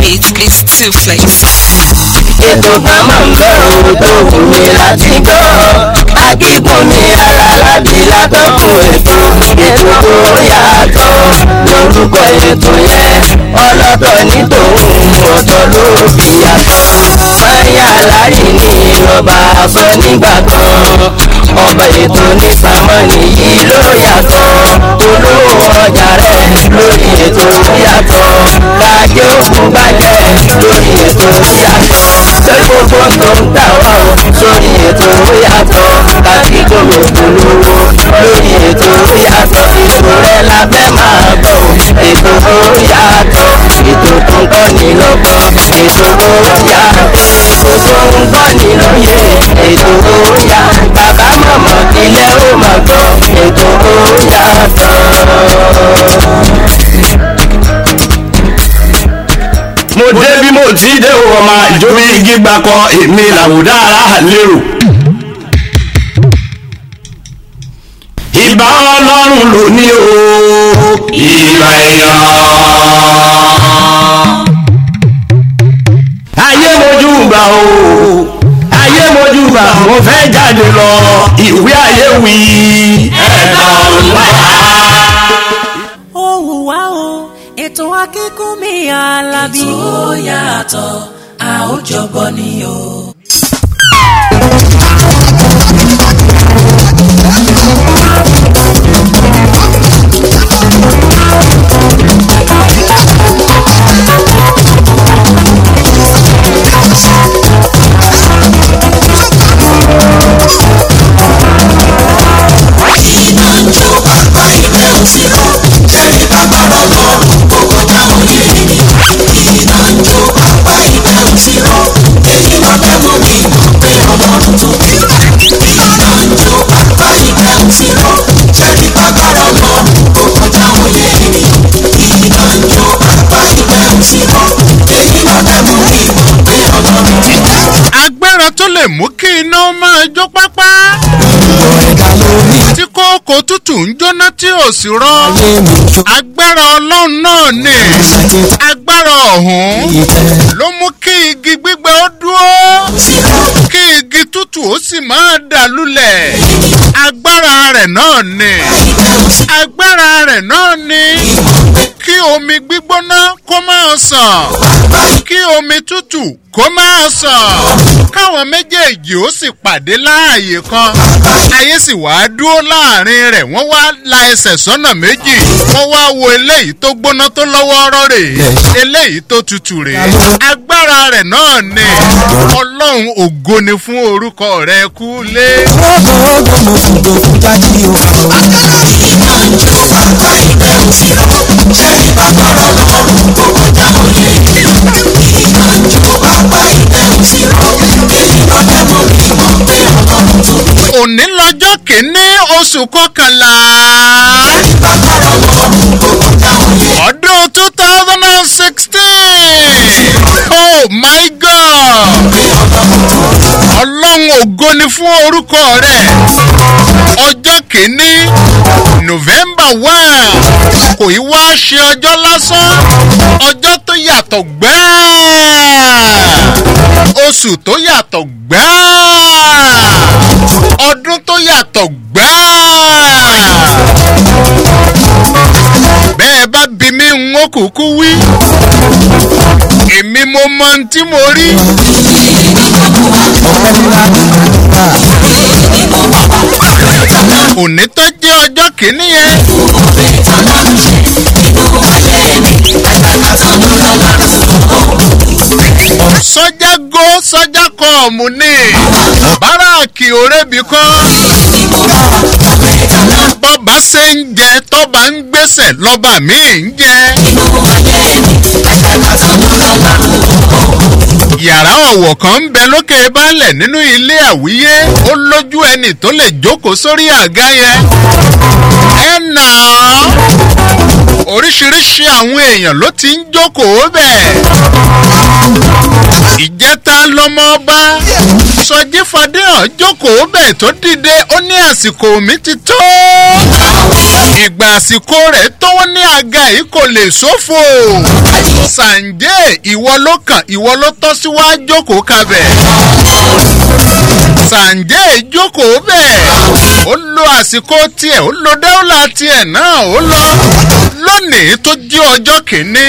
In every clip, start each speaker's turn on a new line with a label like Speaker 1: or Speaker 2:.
Speaker 1: it, please to flex.
Speaker 2: ètò kan máa ń bẹ̀ ọ́ tó wù mí láti gbọ́. akíkún mi ara lábí látọ̀kùn ètò ètò tó yàtọ̀ lórúkọ ètò yẹn ọlọ́tọ̀ ní tòun ọ̀tọ̀ ló fi yàtọ̀. máyà láyé ní ọba àsọ nígbà kan ọba ètò ní sàmọ́nì yìí ló yàtọ̀ olówó ọjà rẹ̀ lórí ètò yàtọ̀ kájé òkú bàjẹ́ lórí ètò yàtọ̀ lórí gbogbo tó ń tà wá o sórí ètò yàtọ̀ kájí gbòòrò polówó lórí ètò yàtọ̀ ètò rẹ̀ la fẹ́ máa gbọ́ o ètò yàtọ̀ ètò tó ń kọ́ ni lọ́gbọ́n ètò yàtọ̀ ètò tó ń kọ́ ni lóye ètò yà bàbá mọ̀mọ́ ilé ó máa gbọ́ ètò yàtọ̀.
Speaker 3: mo dé bí mo ti dé o ọmọ ìjọba igi gbà kan èmi làwùdá ara lérò. ìbá ọlọ́run ló ní o ìbá èèyàn. ayé mojú gbà o ayé mojú gbà mo fẹ́ jáde lọ ìwé ayé wí. ẹ̀dá ọ̀la.
Speaker 4: ó wù wá o ètò akínkùnmí alábí.
Speaker 5: ètò yàtọ̀ a ó jọgbọ́ ni o. iná ń jó bàbá ilé òsínú ẹ̀rí bàbára ọlọ́run kó kọjá òye ènìyàn. iná ń jó bàbá ilé òsínú èyí ló fẹ́ mú mi mọ̀ pé ọlọ́run tó bí. iná ń jó bàbá ilé òsínú ẹ̀rí bàbára ọlọ́run kó kọjá òye ènìyàn. iná ń jó bàbá ilé òsínú èyí ló fẹ́ mú mi mọ̀ pé ọlọ́run tó bí.
Speaker 6: agbára tó lè mú kí iná máa jó pápá. tí kókó tútù ń jóná tí ò sì rọ. agbára ọlọ́run náà ni. agbára ọ̀hún ló mú kí igi gbígbẹ ó dúró. kí igi tútù ó sì máa dà lulẹ̀. agbára rẹ̀ náà ni. agbára rẹ̀ náà ni. kí omi gbígbóná kó máa sàn. kí omi tútù kó máa sàn. káwọn méjèèjì ó sì pàdé láàyè kan. ayé sì wá dúró láàrin rẹ̀ wọ́n wá la ẹsẹ̀ sọ́nà méjì. wọ́n wá wo eléyìí tó gbóná tó lọ́wọ́ ọ̀rọ̀ rèé. eléyìí tó tutù rèé. agbára rẹ̀ náà ni. ọlọ́run ògo ni fún orúkọ rẹ̀ kú lé.
Speaker 5: iná ń jó bàbá ilé òsínú ẹ̀rí bàbára ọlọ́run kó kọjá òye ènìyàn. iná ń jó bàbá ilé òsínú èyí ló fẹ́ mú mi mọ̀ pé ọlọ́run tó bí.
Speaker 6: òní lọ́jọ́ kìíní oṣù kọkànlá.
Speaker 5: bàbára ọlọ́run kó kọjá òye
Speaker 6: ọdún two thousand and sixteen. oh my god. ọlọ́run ògo ni fún orúkọ rẹ̀. ọjọ́ kìíní november one kò í wá ṣe ọjọ́ lásán ọjọ́ tó yàtọ̀ gbáà oṣù tó yàtọ̀ gbáà ọdún tó yàtọ̀ gbáà bẹ́ẹ̀ bá bí mi ń ó kúkú wí èmi mo mọ ohun tí mo rí òní tó jẹ́ ọjọ́ kìíní yẹn sọjá go sọjá kọ ọmú ni báràkì òrèbí kọ́ bọ́ba ṣe ń jẹ tọ́ba ń gbèsè lọ́ba mi ń jẹ. yàrá ọ̀wọ̀ kan ń bẹ lókè baálẹ̀ nínú ilé àwíyé ó lójú ẹni tó lè jókòó sórí àga yẹn. ẹ nà án oríṣiríṣi àwọn èèyàn ló ti ń jókòó bẹ́ẹ̀. ìjẹta lọmọ ọba sọjí fadéhàn jókòó bẹ́ẹ̀ tó dìde ó ní àsìkò mi ti tó. ìgbà àsìkò rẹ̀ tó wọ́n ní àga yìí kò lè ṣòfò sànjẹ́ ìwọ ló kàn ìwọ ló tọ́ sí wá jókòó kabẹ̀ sànjẹ́ jókòó bẹ́ẹ̀ ó lo àsìkò tiẹ̀ ó lo dáwọ́là tiẹ̀ náà ó lọ lónìí tó jẹ́ ọjọ́ kìíní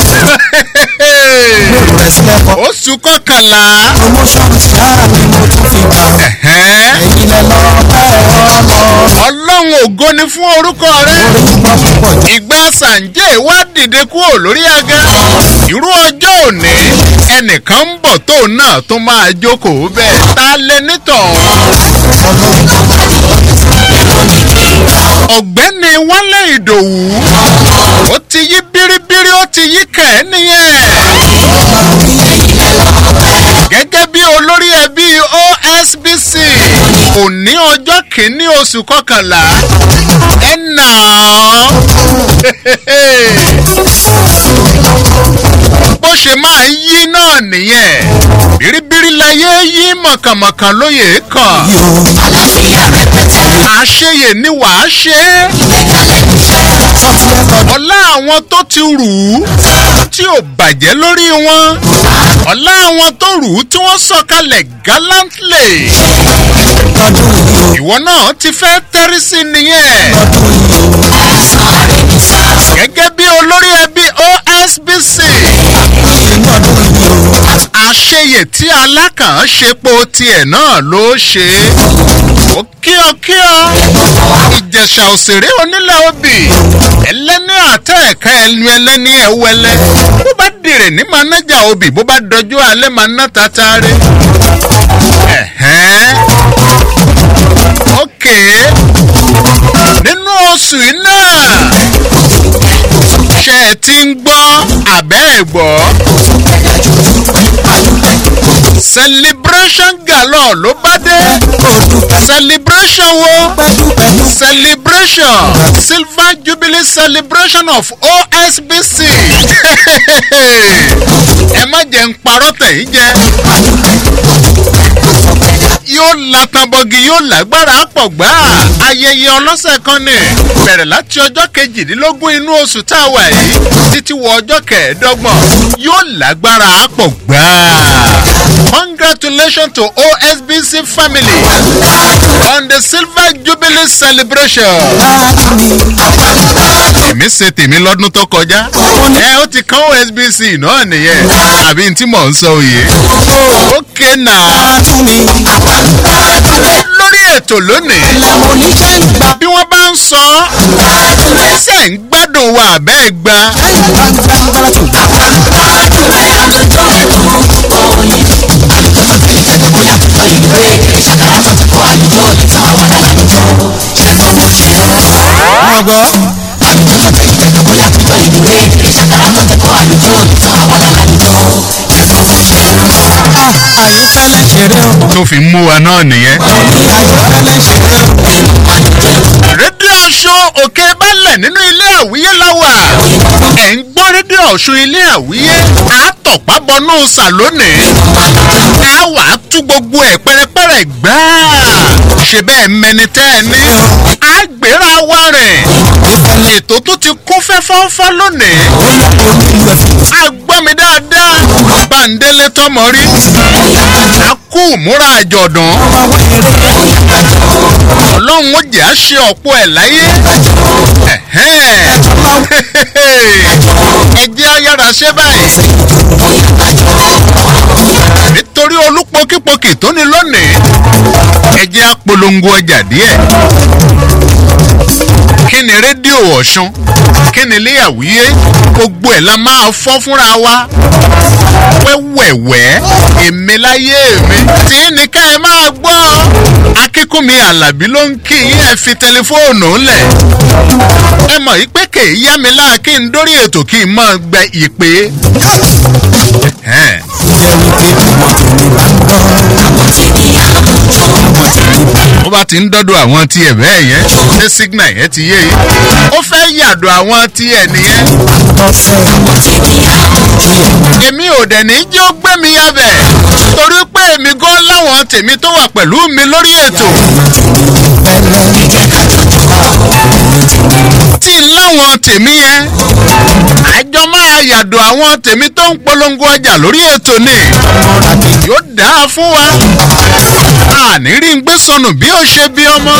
Speaker 6: oṣù kọkànlá
Speaker 5: promotion ṣáà ni mo tún fi gbà
Speaker 6: ẹ̀hẹ́n,
Speaker 5: ẹ̀yin lẹ lọ bẹ́ẹ̀ ọlọ́
Speaker 6: ọlọ́run ògo ni fún orúkọ rẹ
Speaker 5: orí gbọ́ púpọ̀ jù
Speaker 6: ìgbà sànjẹ́ wá dìde kúrò lórí aga irú ọjọ́ òní ẹnìkan ń bọ̀ tóun náà tó máa jókòó bẹ́ẹ̀ ta lẹ nítọ̀hún. ọ̀gbẹ́ni wálé ìdòwú ó ti yí bíríbírí ó ti yí kẹ̀ ẹ́ nìyẹn. gẹ́gẹ́ bí olórí ẹbí osbc òní ọjọ́ kìíní oṣù kọkànlá ẹ̀ nà án. bó ṣe máa ń yí náà nìyẹn bíríbírí láyé yí mọ̀kànmọ̀kàn lóye kan àṣeyè ni wàá ṣe é ọlá àwọn tó ti rù ú tí ò bàjẹ́ lórí wọn ọlá àwọn tó rù ú tí wọ́n sọ̀kalẹ̀ gallantly ìwọ náà ti fẹ́ tẹ́rí sí nìyẹn gẹ́gẹ́ bí olórí ẹbí osbc àṣeyè tí alákàn ṣepo tiẹ̀ náà ló ṣe é ó kíọ́kíọ́ ìjẹ̀ṣà òṣèré onílẹ̀ obì ẹlẹ́ni àtẹ ẹ̀ka ẹnu ẹlẹ́ni ẹ̀wẹ́lẹ́ bó bá dèrè ní manájà obì bó bá dọjú alẹ́ máa ná tatare. ẹ̀hẹ́n ókè nínú oṣù yìí náà ṣe é ti ń gbọ́ àbẹ́ ẹ̀ gbọ́ celebration galore ló bá dé celebration wo celebration silver jubilee celebration of osbc ẹ má jẹ́ ń parọ́ tẹ̀yìn jẹ́ yóò latanbọgi yóò lágbára pọ̀ gbá ayẹyẹ ọlọ́sẹ̀ kan ní bẹ̀rẹ̀ láti ọjọ́ kejìdínlógún inú oṣù tá a wà yìí títí wọ ọjọ́ kẹẹ̀ẹ́dọ́gbọ̀n yóò lágbára pọ̀ gbá. congratulations to osbc family on the silver jubilee celebration. èmi ṣe tèmi lọ́dún tó kọjá ẹ ó ti kán osbc náà nìyẹn àbí tí mò ń sọ òye. ókè náà lórí ètò lónìí bí wọ́n bá ń sọ ọ́ ṣe ń gbádùn wa àbẹ́ gba
Speaker 5: ọgbọ́ àyífẹ́lẹ́ ṣeré o
Speaker 6: tó fi mú wa náà nìyẹn.
Speaker 5: àyífẹ́lẹ́ ṣeré o
Speaker 6: rédíò ọ̀ṣun òkè balẹ̀ nínú ilé àwíyé láwà ẹ̀ ń gbọ́ rédíò ọ̀ṣun ilé àwíyé àtọ̀pá bọnú sàlónìí a wà á tú gbogbo ẹ̀ pẹ́rẹ́pẹ́rẹ́ gbáà ṣe bẹ́ẹ̀ mẹni tẹ́ ẹ ní a gbéra wa rìn ètò tó ti kún fẹ́fọ́fọ́ lónìí a gbọ́ mi dáadáa bàǹdélé tọmọ rí a kú múra àjọ̀dún ọlọ́run ó jẹ́ àṣẹ ọ̀pọ̀ ẹ̀ láyé ẹ̀hẹ́n. ẹ jẹ́ ayára ṣe báyìí nítorí olúpokípokì tó ní lónìí ẹ jẹ́ apolongo ọjà díẹ̀ kí ni rédíò ọ̀ṣun kí ni ilé àwíyé gbogbo ẹ̀ la máa fọ́ fúnra wa wẹ́wẹ̀wẹ́ èmi láyé mi tí ní ká ẹ máa gbọ́ akínkúnmi alábí ló ń kí yín ẹ fi tẹlifóònù lẹ̀ ẹ mọ̀ yí pé kèé yá mi láà kí n dórí ètò kí n máa gbẹ ìpè. Ẹ̀hẹ́n.
Speaker 5: jẹ́ wípé ọmọ tèmi bá ń gbọ́ àwọn tèmi á jọ ọmọ tèmi bá ń
Speaker 6: bó bá ti ń dọ́dọ̀ àwọn tiẹ̀ bẹ́ẹ̀ yẹn ṣé signal yẹn ti yé yìí ó fẹ́ yàdọ̀ àwọn tiẹ̀ nìyẹn èmi ò dẹ̀ ní jẹ́ ó gbé mi yabẹ̀ torí pé èmi gan láwọn tèmi tó wà pẹ̀lú mi lórí ètò tí ń láwọn tèmi yẹn àjọ máa yàdọ̀ àwọn tèmi tó ń polongo ọjà lórí ètò ni yóò dáa fún wa àní rí ń gbé sọnù bí ó ṣe bí ọmọ.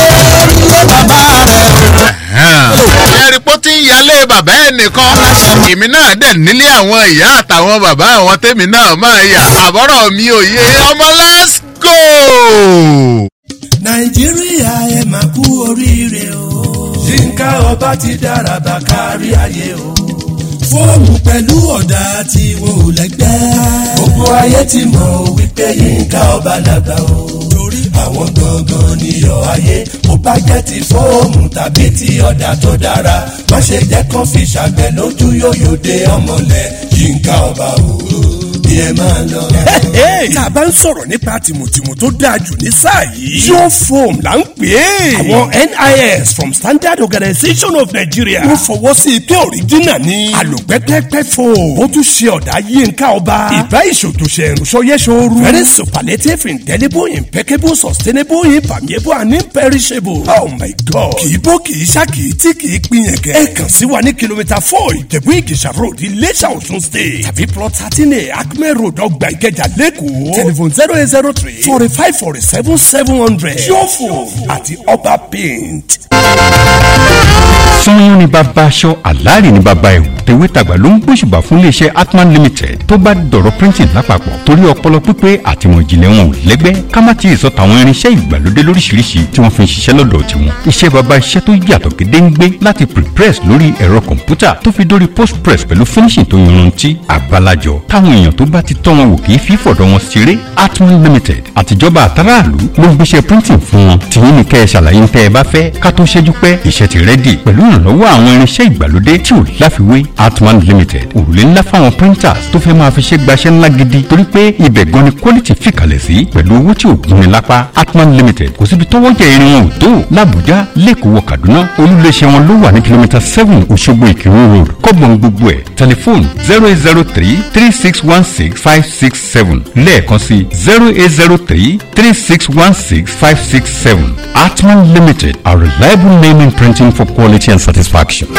Speaker 6: ẹ̀rí pọ́ tí ń yálé bàbá ẹ̀ nìkan èmi náà dẹ̀ nílé àwọn ìyá àtàwọn bàbá àwọn tèmi náà máa yà àbọ̀rọ̀ mi ò yé ọmọ let's go.
Speaker 1: nàìjíríà ẹ máa kú oríire o. yínká ọba ti dára bá kárí ayé o. fóònù pẹ̀lú ọ̀dà tí wọn ò lẹ́gbẹ́. gbogbo ayé ti mọ̀ wípé yínká ọba làgbà o. torí àwọn gangan níyọ̀ ayé bó bá jẹ́ ti fóònù tàbí ti ọ̀dà tó dára má ṣe jẹ́ kán fi ṣàgbẹ̀ lójú yóyò dé ọmọlẹ̀ yínká ọba o bí ẹ máa lọ.
Speaker 7: tá a bá ń sọ̀rọ̀ nípa tìmùtìmù tó dáa jù ní sáà yìí. yóò foam là ń pè é. àwọn nis from standard organisation of nigeria. wọ́n fọwọ́ sí i pé òrìjínà ni. àlòpẹ́pẹ́pẹ́ foam. ó tún ṣe ọ̀dà yínká ọba. ìbá ìṣòtòṣe ìrùsọyẹ́sọ̀rù. very superlative indelible impeccable sustainable impermeable and imperishable. oh my god. kì í bó kì í ṣá kì í tí kì í pín yẹn kẹ. ẹ kàn sí wa ní kìlómítà four ìjẹ̀bú ìgèsà road iléṣà ọ̀ṣun state. tàbí plot thirteen a acme road ọgbà ìkẹjà lẹ́kọ̀ọ́. telephone zero eight zero three forty five forty seven seven hundred. yóò àti ọba paint.
Speaker 8: sanyọ́n ni bàbá aṣọ àlàárì ni bàbá ẹ̀wù tèwétàgbà ló ń gbóṣùbà fún iléeṣẹ́ atman limited tó bá dọ̀rọ̀ printing lápapọ̀ torí ọpọlọ pípé àtìmọ̀ ìjìnlẹ̀ wọn ò lẹ́gbẹ́ ká má ti sọ tàwọn irinṣẹ́ ìgbàlódé lóríṣiríṣi tí wọ́n fi ń ṣiṣẹ́ lọ́dọ̀ tiwọn iṣẹ́ bàbá iṣẹ́ tó yàtọ̀ gédéǹgbé láti prepress lórí ẹ̀rọ kọ̀ǹpútà tó fi dórí postpress pẹ̀lú finishing tó yanrantí àgbàlajọ táwọn èèyàn tó bá ti tọ́ wọn wò kì í fi fọ̀dọ̀ wọn ṣeré atman limited àtijọba àtàràlú ló ń gbéṣẹ́ printing fún wọn tìyín ni kẹ́ ẹ ṣàlàyé ń tẹ́ ẹ bá fẹ́ ká tó ṣẹ́jú pẹ́ iṣẹ́ ti rẹ́dì pẹ̀lú ìrànlọ́wọ́ àwọn irinṣẹ́ ìgbàlódé tí ò láfiwé atman limited òrùlé ńlá fáwọn printers tó fẹ́ máa fi ṣe gbaṣẹ́ ńlá gidi torí pé ibẹ̀ gan ni quality fìkàlẹ̀ sí pẹ̀lú owó tí ò gún ni lápá atman limited kò síbi tọ́wọ́ jẹ irin wọn ò tó làbújá lẹ́kọ̀ọ́ wọ kaduna olùléṣẹ́ wọn ló wà ní kìlómítà seven òṣogbo ìkírun road kọ́gbọ̀n gbogbo ẹ̀ tẹlifóònù zero eight zero three three six one six five six seven lẹ́ẹ̀kan sí zero eight zero three three six one six five six seven atman limited a reliable name in printing for quality and satisfaction.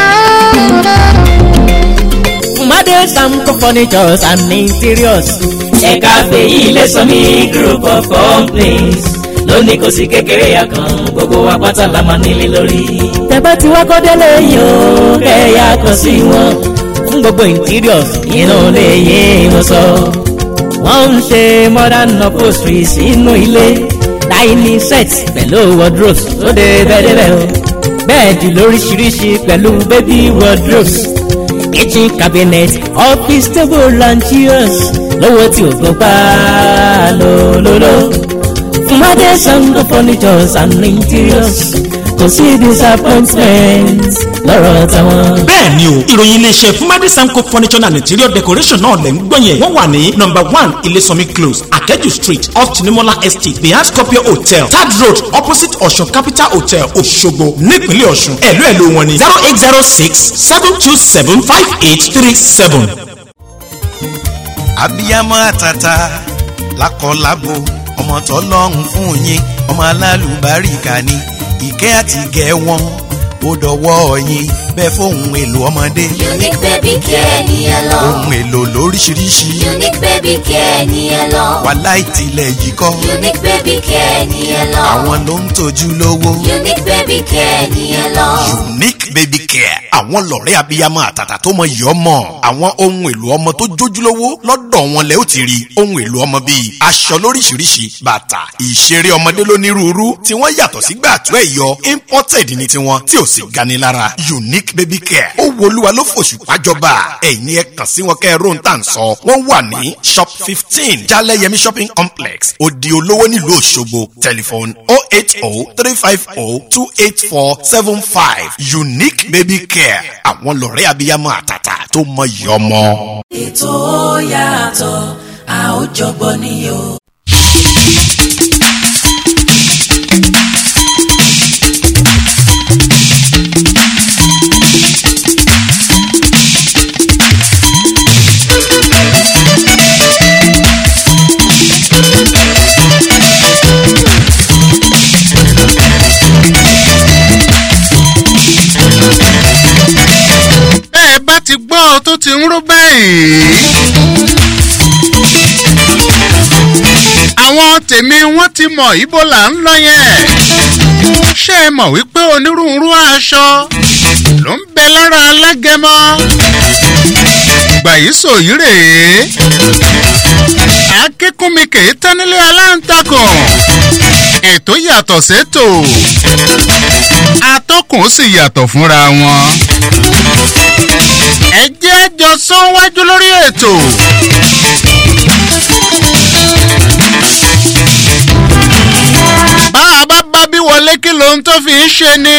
Speaker 2: Made Samco Furnitures and Interiors. Ẹ̀ka fèyí lè sọ ní group of companies. Lónìí kò sí kékeré àkàn, gbogbo wa pátá la máa nílé lórí. Tẹ̀bá ti wá kọ́délé yìí ó kẹ́yà kan sí wọn. Fún gbogbo interiors, inú lè yé wọn sọ. Wọ́n ń ṣe modern upholstery sínú ilé. Dining sets pẹ̀lú wardrobes tó dé bẹ́ẹ̀ bẹ́ẹ̀ o. Bẹ́ẹ̀dì lóríṣiríṣi pẹ̀lú baby wardrobes kitchen cabinet office table and chairs lówó tí o gbọ́ pa lólóló. Fúnmadé Sango furnitures and interiors kò sí disappointment lọ́rọ̀ táwọn.
Speaker 9: bẹ́ẹ̀ ni o ìròyìn iléeṣẹ́ fúnmadé samco furniture and interior decoration náà lẹ́ ń gbọ́ yẹn wọ́n wà ní number one ilésànmí close akẹ́jù street off tinimola estate behind scorpio hotel third road opposite ọ̀ṣun capital hotel òṣogbo nípínlẹ̀ ọ̀ṣun ẹ̀lú ẹ̀lú wọn ni zero eight zero six seven two seven five eight three seven.
Speaker 10: abiyamọ àtàtà lákọlábo ọmọ tọlọ́run fún yín ọmọ alálùbáríkà ni ìkẹ́ àti ìgẹ̀ wọn ó dọwọ́ yín bẹ́ẹ̀ fóun èlò ọmọdé.
Speaker 11: unique baby care ni ẹ lọ.
Speaker 10: ohun èlò lóríṣiríṣi.
Speaker 11: unique baby care ni ẹ lọ.
Speaker 10: wàhálà ìtìlẹ̀ yìí kọ́.
Speaker 11: unique baby care ni ẹ lọ.
Speaker 10: àwọn ló ń tọ́jú lówó.
Speaker 11: unique baby care ni ẹ lọ.
Speaker 10: unique baby care àwọn lọ̀rẹ́ abiyamọ àtàtà tó mọ iyọ̀ mọ̀ àwọn ohun èlò ọmọ tó jójúlówó lọ́dọ̀ wọn lẹ́ ó ti rí ohun èlò ọmọ bíi aṣọ lóríṣiríṣi bàtà ìṣeré ọmọdé lónírúurú tí wọ́n yàtọ̀ sí gbàtú ẹ̀yọ imported ní tiwọn tí ò sì gani lára unique baby care ó wo olúwa ló fòṣù pàjọba ẹ̀yin ẹ kàn sí wọn kẹ́ ẹ ró ń tà ń sọ wọ́n wà ní shop fifteen jaleyemi shopping complex odi olówó nílùú òṣogbo telephone oh eight oh three five oh two eight four seven five unique baby care àwọn lọ̀rẹ́ abiyamọ àtàtà tó mọ iyọ̀ ọmọ.
Speaker 4: ètò ó yàtọ̀ a ó jọgbọ́ ni o.
Speaker 6: ń rú báyìí. àwọn tèmi wọ́n ti mọ̀ ibo là ń lọ yẹn. ṣé ẹ mọ̀ wípé onírúurú aṣọ ló ń bẹ lára alágẹmọ. gbàyí sòyí rèé. akínkúnmi kèé tán nílé aláǹtakùn. ètò yàtọ̀ sétò. atọ́kùn sì yàtọ̀ fúnra wọn. ẹ jẹ́ àjọ sọ́wájú lórí ètò. bá a bá bá bí wọlé kí lóhun tó fi ń ṣe ni.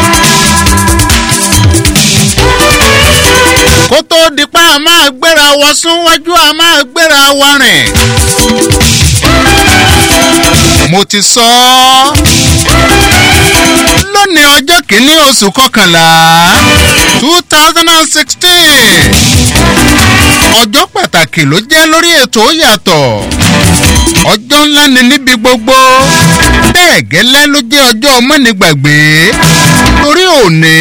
Speaker 6: kó tó di pa a máa gbéra wọ súnwájú a máa gbéra wa rìn. mo ti sọ ọ́ lónìí ọjọ́ kìíní oṣù kọkànlá two thousand and sixteen ọjọ́ pàtàkì ló jẹ́ lórí ètò yàtọ̀ ọjọ́ ńlá ni níbi gbogbo bẹ́ẹ̀ gẹ́lẹ́ ló jẹ́ ọjọ́ mọ́nìgbàgbé torí òní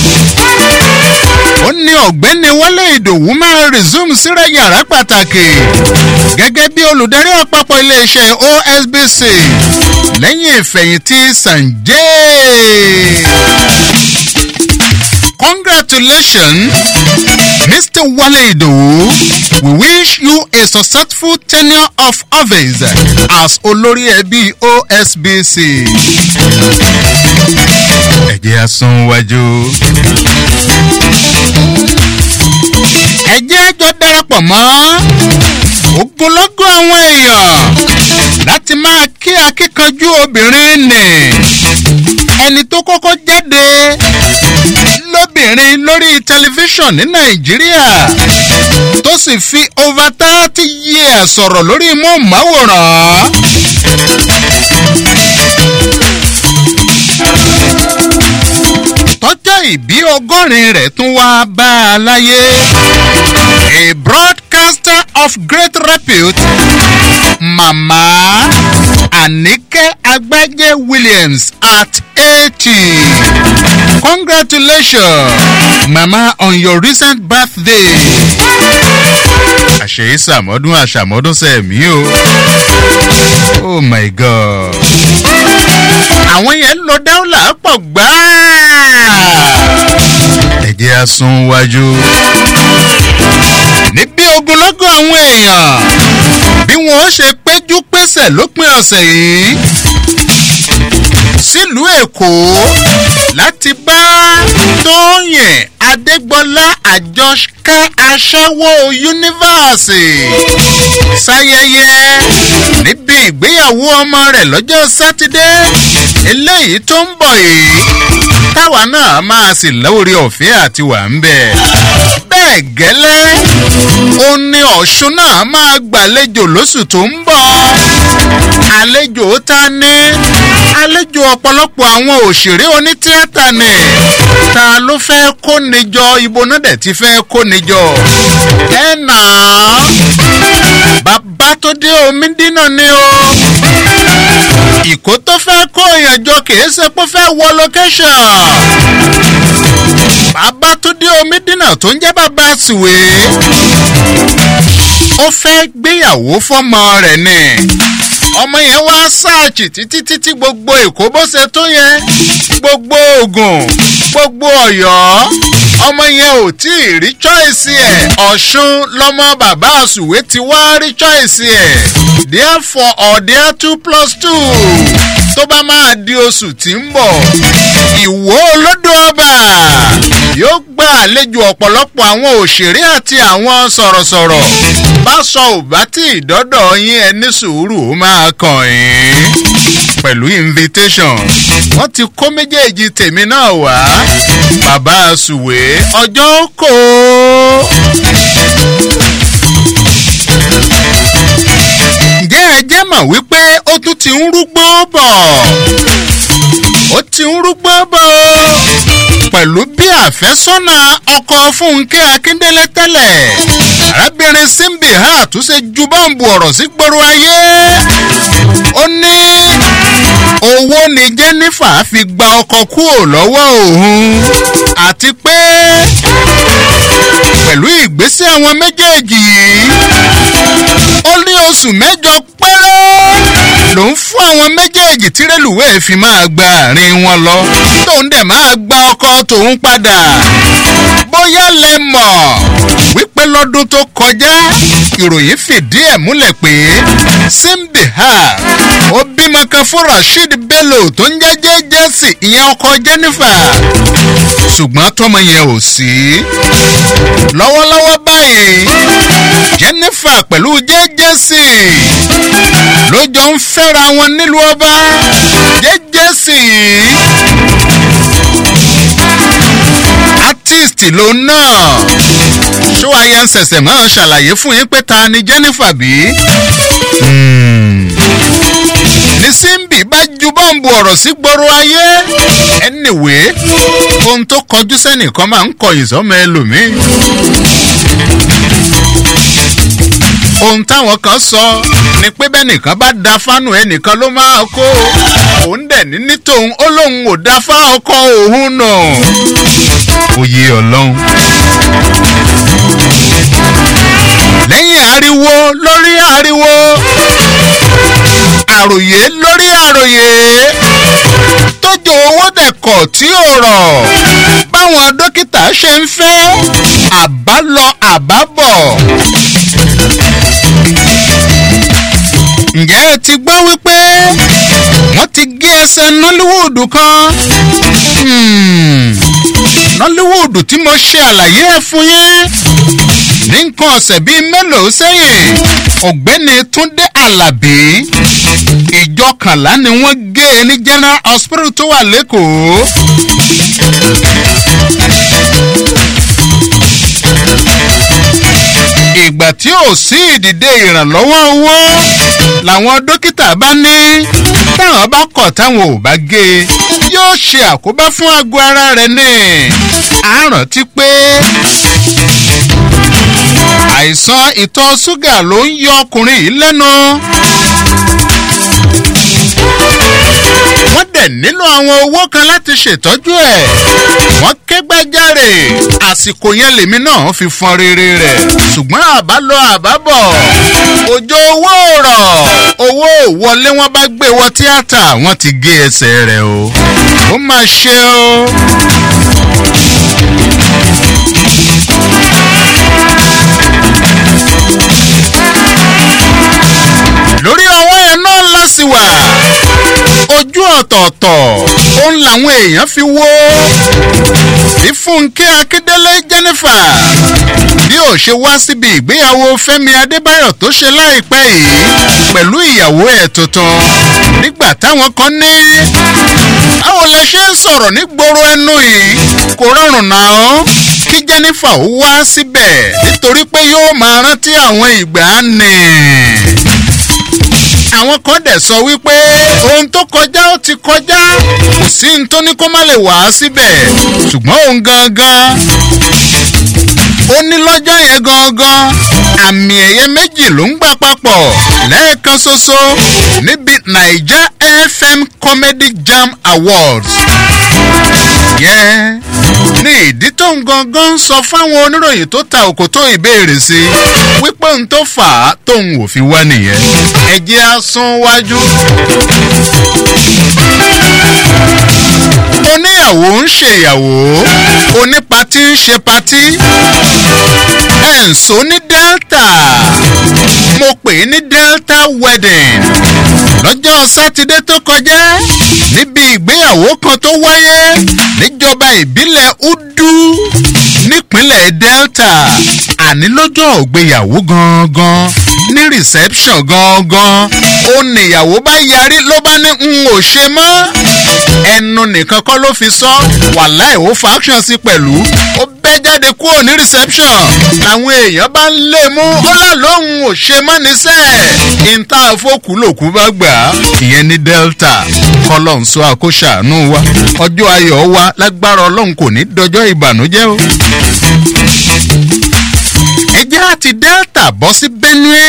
Speaker 6: ó ní ọ̀gbẹ́ni wọlé ìdòwú máa resume síra yàrá pàtàkì gẹ́gẹ́ bí olùdarí àpapọ̀ iléeṣẹ́ osbc lẹ́yìn ìfẹ̀yìntì sanjay congratulations mr wale idowu we wish you a successful tenure of office as olórí ẹbí osbc. ẹ̀jẹ̀ asunwájú. ẹ̀jẹ̀ àjọ darapọ̀ mọ́ ogunlọ́gọ̀ àwọn èèyàn láti máa kí akíkanjú obìnrin nì ẹni tó kọ́kọ́ jáde lóbìnrin lórí tẹlifíṣàn ní nàìjíríà tó sì fi over thirty years sọ̀rọ̀ lórí móhùnmáwòrán. tọ́jọ́ ìbí ọgọ́rin rẹ̀ tún wá bá a láyé. a broadcaster of great repute mama anike agbaje williams at eighty congratulations mama on your recent birthday. àṣeyí sàmọ́dún àṣàmọ́dún sẹ́mi o. oh my god. àwọn yẹn lọ dáwọ́là pọ̀ gbáà. ẹ̀jẹ̀ asun wájú. níbi ogunlọ́gọ̀ àwọn èèyàn bí wọ́n ṣe péjú pésẹ̀ lópin ọ̀sẹ̀ yìí sílùú èkó láti bá tóyìn adégbọlá àjọṣká aṣẹ́wó yunifásì ṣayẹyẹ níbi ìgbéyàwó ọmọ rẹ̀ lọ́jọ́ sátidé eléyìí tó ń bọ̀ yìí táwa náà máa sì lórí ọ̀fẹ́ àti wà ń bẹ̀. bẹ́ẹ̀ gẹ́lẹ́ ó ní ọ̀ṣun náà máa gbàlejò lóṣù tó ń bọ̀ àlejò ta ní àlejò ọ̀pọ̀lọpọ̀ àwọn òṣèré onítíátà ni ta ló fẹ́ kó níjọ ibo náà dẹ̀ ti fẹ́ kó níjọ. ẹ nà á bàbá tó dé omi dínà ni o ìkó tó fẹ́ kó ìyànjọ kìí ṣe pé fẹ́ wọ location. bàbá tó dé omi dínà tó ń jẹ́ bàbá sùwé ó fẹ́ gbéyàwó fọ́mọ rẹ̀ ni ọmọ yẹn wá sáàchì títí títí gbogbo èkó bó ṣe tó yẹn gbogbo oògùn gbogbo ọ̀yọ́ ọmọ yẹn ò tí ì rí choice ẹ̀ ọ̀ṣun lọmọ bàbá àsùwé ti wá rí choice ẹ̀ therefore ọ̀dẹ́ two plus two tó bá máa di oṣù tí ń bọ̀ ìwó olódò ọba yóò gba àlejò ọ̀pọ̀lọpọ̀ àwọn òṣèré àti àwọn sọ̀rọ̀sọ̀rọ̀ bá sọ ò bá tí ìdọ́dọ̀ yín ẹni sùúrù ó máa kàn yín pẹ̀lú invitation wọ́n ti kó méjèèjì tèmi náà wá bàbá àsùwé ọjọ́ kò. ǹjẹ́ ẹ jẹ́ mọ̀ wípé ó tún ti ń rúgbó bọ̀ ó ti ń rúgbó bọ̀ pẹ̀lú bí àfẹ́sọ́nà ọkọ̀ fúnkẹ́ akíndélé tẹ́lẹ̀ arábìnrin simbi ha tún ṣe ju bọ́ǹbù ọ̀rọ̀ sí gbòòrò ayé ó ní owó ni jennifer fi gba ọkọ̀ kúrò lọ́wọ́ òun àti pé pẹ̀lú ìgbésẹ̀ àwọn méjèèjì yìí ó ní oṣù mẹ́jọ péré ló ń fún àwọn méjèèjì tí rélùwéè fi máa gba àárín wọn lọ tóun dẹ̀ máa gba ọkọ tòun padà bóyá lẹ mọ̀ wípé lọ́dún tó kọjá ìròyìn fìdí ẹ̀ múlẹ̀ pé simbihar ó bímọ kan fún rasheed bello tó ń jẹ́ jẹ́jẹ́sì ìyẹn ọkọ jennifer ṣùgbọ́n tọmọ yẹn ò sí lọ́wọ́lọ́wọ́ báyìí jennifer pẹ̀lú jẹ́jẹ́sì ló jọ ń fẹ́ra wọn nílùú ọba jẹ́jẹ́sì artist ló náà ṣó ayé ń ṣẹ̀ṣẹ̀ máa ṣàlàyé fún yín pé ta ni jennifer bí. ní simbi bá ju bọ́ǹbù ọ̀rọ̀ sí gbòòrò ayé anyway ohun tó kọjú sẹ́nìkan máa ń kọyìn sọ́mọ ẹlòmíì. ohun táwọn kan sọ ni pé bẹ́nìkan bá da fánù ẹnìkan ló máa kó òun dẹ̀ ní ní tòun ó lóun ò da fá ọkọ òun nà. oyè ọlọ́run. lẹ́yìn ariwo lórí ariwo àròyé lórí àròyé tójó owó dẹ̀kọ̀ tí ò rọ̀ báwọn dókítà ṣe ń fẹ́ àbálọ àbábọ̀. ǹjẹ́ ẹ ti gbọ́ wípé wọ́n ti gé ẹsẹ̀ nollywood kan nollywood tí mo ṣe àlàyé ẹ̀ fún yín ní nǹkan ọ̀sẹ̀ bíi mélòó sẹ́yìn ọ̀gbẹ́ni túndé alábí ìjọkànlá ni wọ́n gé e ní general hospital tó wà lẹ́kọ̀ọ́. ìgbà tí ò sí ìdìde ìrànlọ́wọ́ owó làwọn dókítà bá ní táwọn bá kọ̀ táwọn ò bá gé e yóò ṣe àkóbá fún àgọ́ ara rẹ̀ ní àrántí pé àìsàn ìtọ̀ ṣúgà ló ń yọ ọkùnrin yìí lẹ́nu. wọ́n dẹ̀ nílò àwọn owó kan láti ṣètọ́jú ẹ̀. wọ́n ké gbájáre àsìkò yẹn lèmi náà fi fọn rere rẹ̀. ṣùgbọ́n àbálọ àbábọ̀ òjò owó rọ̀ owó wọlé wọn bá gbé wọ tíátà wọ́n ti gé ẹsẹ̀ rẹ̀ o. ó máa ṣe o. lórí ọwọ́ yẹn náà lásìwà ojú ọ̀tọ̀ọ̀tọ̀ òun làwọn èèyàn fi wó ìfúnkẹ́ akíndélé jennifer bí ò ṣe wá síbi ìgbéyàwó fẹ́mi adébáyọ̀ tó ṣe láìpẹ́ yìí pẹ̀lú ìyàwó ẹ̀ tuntun nígbà táwọn kan ní báwo lẹ ṣe ń sọ̀rọ̀ nígboro ẹnu yìí kò rọrùn náà kí jennifer ó wá síbẹ̀ nítorí pé yóò máa rántí àwọn ìgbà nì àwọn kan dẹ̀ sọ wípé ohun tó kọjá ó ti kọjá kò sí ohun tó ní kó má lè wá síbẹ̀ ṣùgbọ́n òun gangan ó ní lọ́jọ́ yẹn gangan àmì ẹ̀yẹ méjì ló ń gbà papọ̀ lẹ́ẹ̀kan ṣoṣo níbi naija fm comedy jam awards yẹn ní ìdí tó ń gangan ń sọ fáwọn oníròyìn tó ta òkòtó ìbéèrè sí wípé ohun tó fà á tóun ò fi wá nìyẹn ẹ jẹ́ á sún wájú. oníyàwó ń ṣèyàwó onípatí ń ṣe patí ẹ̀ ń so ní delta mo pè é ní delta wedding lọ́jọ́ sátidé tó kọjá níbi ìgbéyàwó kan tó wáyé níjọba ìbílẹ̀ udu nípínlẹ̀ delta àní lọ́jọ́ ògbéyàwó gangan ní reception gangan ó níyàwó bá yarí ló bá ní n ò ṣe mọ́ ẹnu nìkan kọ́ ló fi sọ wàláì ó faction sí pẹ̀lú ó bẹ́ jáde kúrò ní reception làwọn èèyàn bá ń lé mú ó là lóhùn ò ṣe mọ́ níṣẹ́ ìta àfọkù lòkú bá gbà á ìyẹn ní delta kọ́lọ̀ ń sọ àkóṣàánú wa ọjọ́ ayọ̀ wa lágbára ọlọ́run kò ní dọjọ́ ìbànújẹ́ o ẹjẹ́ àti delta bọ́ sí benue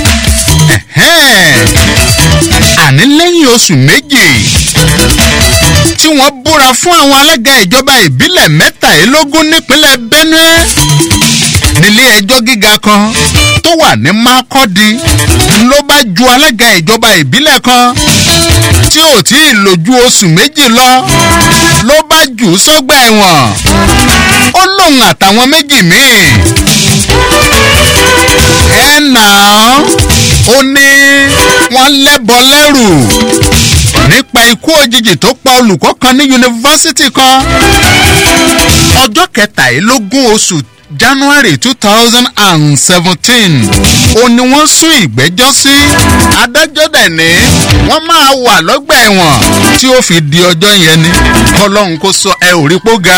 Speaker 6: àní lẹ́yìn oṣù méjì tí wọ́n búra fún àwọn alága ìjọba ìbílẹ̀ mẹ́tàlélógún nípínlẹ̀ benue nílé ẹjọ́ gíga kan tó wà ní mákọ́dí ló bá ju alága ìjọba ìbílẹ̀ kan tí ò tí ì lò ju oṣù méjì lọ ló bá jù ú sọ́gbà ẹ̀wọ̀n ó lóun àtàwọn méjì míì ẹ̀ nà án ó ní wọ́n lẹ́bọ lẹ́rù nípa ikú òjijì tó pa olùkọ́ kan ní yunifásitì kan ọjọ́ kẹtàlélógún oṣù january two thousand and seventeen ó ní wọ́n sún ìgbẹ́jọ́ sí adájọ́ dẹ̀ ní wọ́n máa wà lọ́gbà ẹ̀wọ̀n tí ó fi di ọjọ́ yẹn ni kọlọ́hún kó sọ ẹ ò rí pó ga.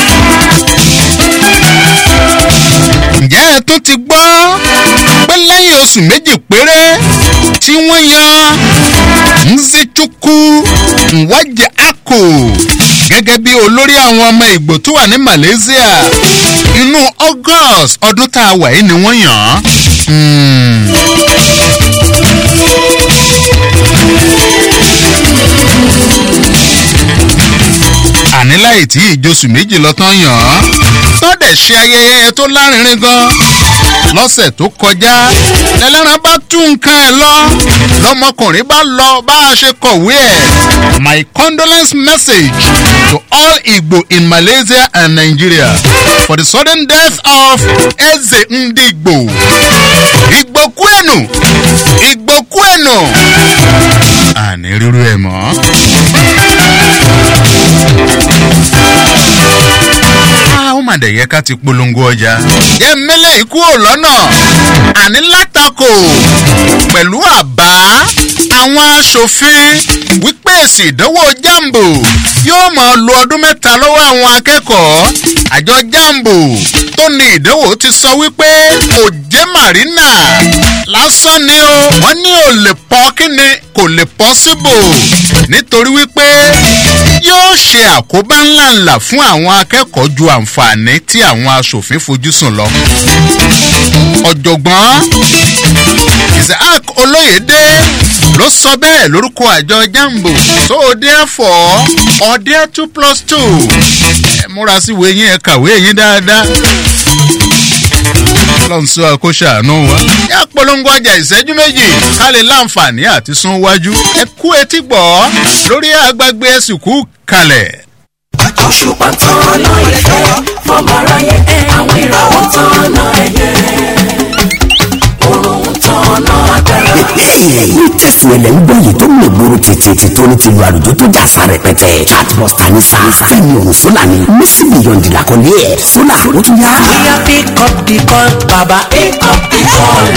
Speaker 6: ǹjẹ́ ẹ tún ti gbọ́ pé lẹ́yìn oṣù méjì péré tí wọ́n yan nzichukwu nwaje ako gẹ́gẹ́ bí olórí àwọn ọmọ ìgbò tó wà ní malaysia inú august ọdún tá a wà yìí ni wọ́n yàn án. àní láì tí ìjọsùn méjì lọ tán yàn án tó dẹ̀ ṣe ayẹyẹ tó lárinrin gan lọ́sẹ̀ tó kọjá lẹ́lẹ́ran bá tún nǹkan ẹ̀ lọ lọmọkùnrin bá lọ bá a ṣe kọ̀wé ẹ̀ my condolence message to all igbo in malaysia and nigeria for the sudden death of eze ndigbo igbokwenu igbokwenu àní rírú ẹ̀ mọ́. ó mà dẹ̀ yẹ ká ti polongo ọjà. yẹ mẹ́lẹ̀ ikú ò lọ́nà àní látakò pẹ̀lú àbá àwọn aṣòfin wípé èsì ìdánwò jambo yóò máa lo ọdún mẹ́ta lọ́wọ́ àwọn akẹ́kọ̀ọ́ àjọ jambo tó ní ìdánwò ti sọ wípé òjé marina lásán ni o wọ́n ní ò lè pọ́ kí ni kò lè pọ́ síbò nítorí wípé yóò ṣe àkóbá ńláńlá fún àwọn akẹ́kọ̀ọ́ ju àǹfààní tí àwọn aṣòfin fojú sùn lọ. ọ̀jọ̀gbọ́n isaac olóyèdè ló sọ bẹ́ẹ̀ lórúkọ àjọ jambo so therefore ọ̀dẹ́ two plus two ẹ múra sí ìwé yín ẹ kàwé yín dáadáa lọ́nṣọ́ àkóṣàánú wa. yá polongo ọjà ìṣẹ́jú méjì ká lè láǹfààní àti sún wájú. ẹ kú etí gbọ́ lórí àgbàgbé ẹ̀sìnkú kalẹ̀.
Speaker 5: òṣùpá tán ọ̀nà ìfẹ́ fọmọ aráyé àwọn ìràwọ̀ tán ọ̀nà ẹ̀yẹ òrùn tán ọ̀nà agbára.
Speaker 12: ní tẹ̀sán ẹlẹ́ ń gbọ́ yìí tó ń lè gbòòrò tètè tí tó ní ti lu àlùjọ tó jà fa rẹpẹtẹ chatbuster ní sa fẹ́mi ọ̀hún sólà ni mísì bìyọ̀ǹdì làkọ́lé ẹ̀ sólà ó tún yá.
Speaker 5: bóyá pick up the call baba pick up the call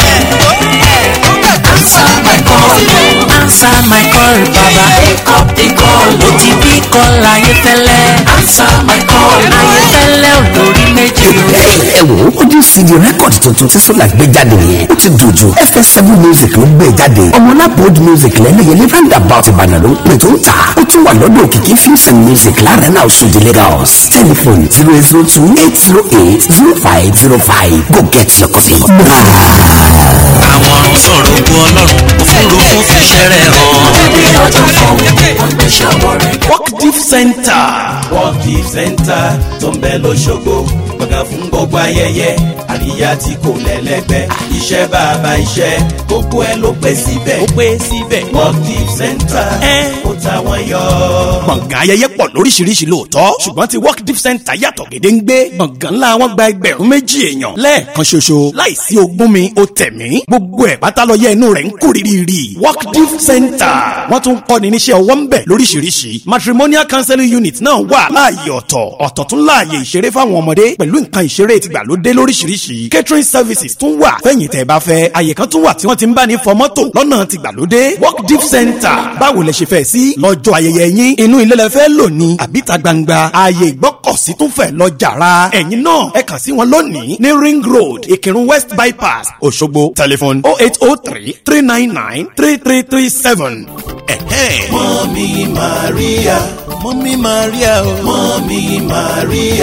Speaker 5: answer my call answer my call baba pick up the call ó ti bí call ayéfẹ́lẹ́ answer my call ayéfẹ́lẹ́ olórí méjì o.
Speaker 12: ẹ wo ojú cd rẹ́kọ̀dì tuntun tí sólà gbé jáde yẹn ó ti dùn jù fs7 music ló gbé jáde ọmọlápòd music lẹ́lẹ́yẹlé roundabout ìbàdàn ló ń pè tó ń tà ó tún wà lọ́dọ̀ òkìkí films and music láàrin náà ṣòdì lagos telephone zero zero two eight zero eight zero five zero five go get your copy.
Speaker 13: àwọn sọ̀rọ̀ ògùn ọlọ́run òfurufú fẹsẹ̀ rẹ̀ hàn.
Speaker 5: ẹbí ọjọ́ fún wọn gbé ṣọwọ́ rẹ̀ gẹ́.
Speaker 13: work deep center.
Speaker 14: work deep center tó ń bẹ lọ́ṣọ́gbó gbọ̀ngàn fún gbogbo ayẹyẹ àríyá tí kò lẹ́lẹ́gbẹ́ iṣẹ́ bàbá iṣẹ́ gbogbo ẹ ló pé síbẹ̀
Speaker 13: ó pé síbẹ̀.
Speaker 14: work deep center ó ta wọ́n yọ.
Speaker 9: gbọ̀ngàn ayẹyẹ pọ̀ lóríṣiríṣi lóòótọ́ ṣùgbọ́n ti work deep center yàtọ̀ gédéǹgbé gbọ̀ngàn ńlá wọn gba ẹgbẹ̀rún méjì èèyàn lẹ́ẹ̀kan ṣoṣo láìsí ogún mi ó tẹ̀mí gbogbo ẹ̀ pátá lọ yẹ inú rẹ̀ ń kú rírì work deep center wọ́n tún kọ́ni níṣẹ́ ọwọ́ ń bẹ̀ lóríṣiríṣi matrimonial counseling unit náà wà láàyè ọ̀tọ̀ ọ̀tọ̀ tún láàyè ìṣeré fáwọn ọmọdé pẹ̀lú nǹkan ìṣeré tìgbàlódé lóríṣiríṣi catering services tún wà fẹ̀yìn tẹ̀ bá fẹ́ àyè kan tún wà tí wọ́n ti ń bá ní fọ mọ́tò lọ́nà tìgbàlódé work deep center báwo lẹ ṣe fẹ́ sí lọ́jọ́ ayẹyẹ yín inú ilé lẹ fẹ́ lò ní àbíta gbangba ààyè ìgbọ́kọ̀sí tún fẹ́ lọ jàrá ẹ̀yin náà ẹ kàn sí wọn lónìí ní ring road ìkírun west bypass òṣogbo telephone oh eight oh three three nine nine three three three seven.
Speaker 14: mọ́mí maria
Speaker 13: mọ́mí maria o.
Speaker 14: mọ́mí maria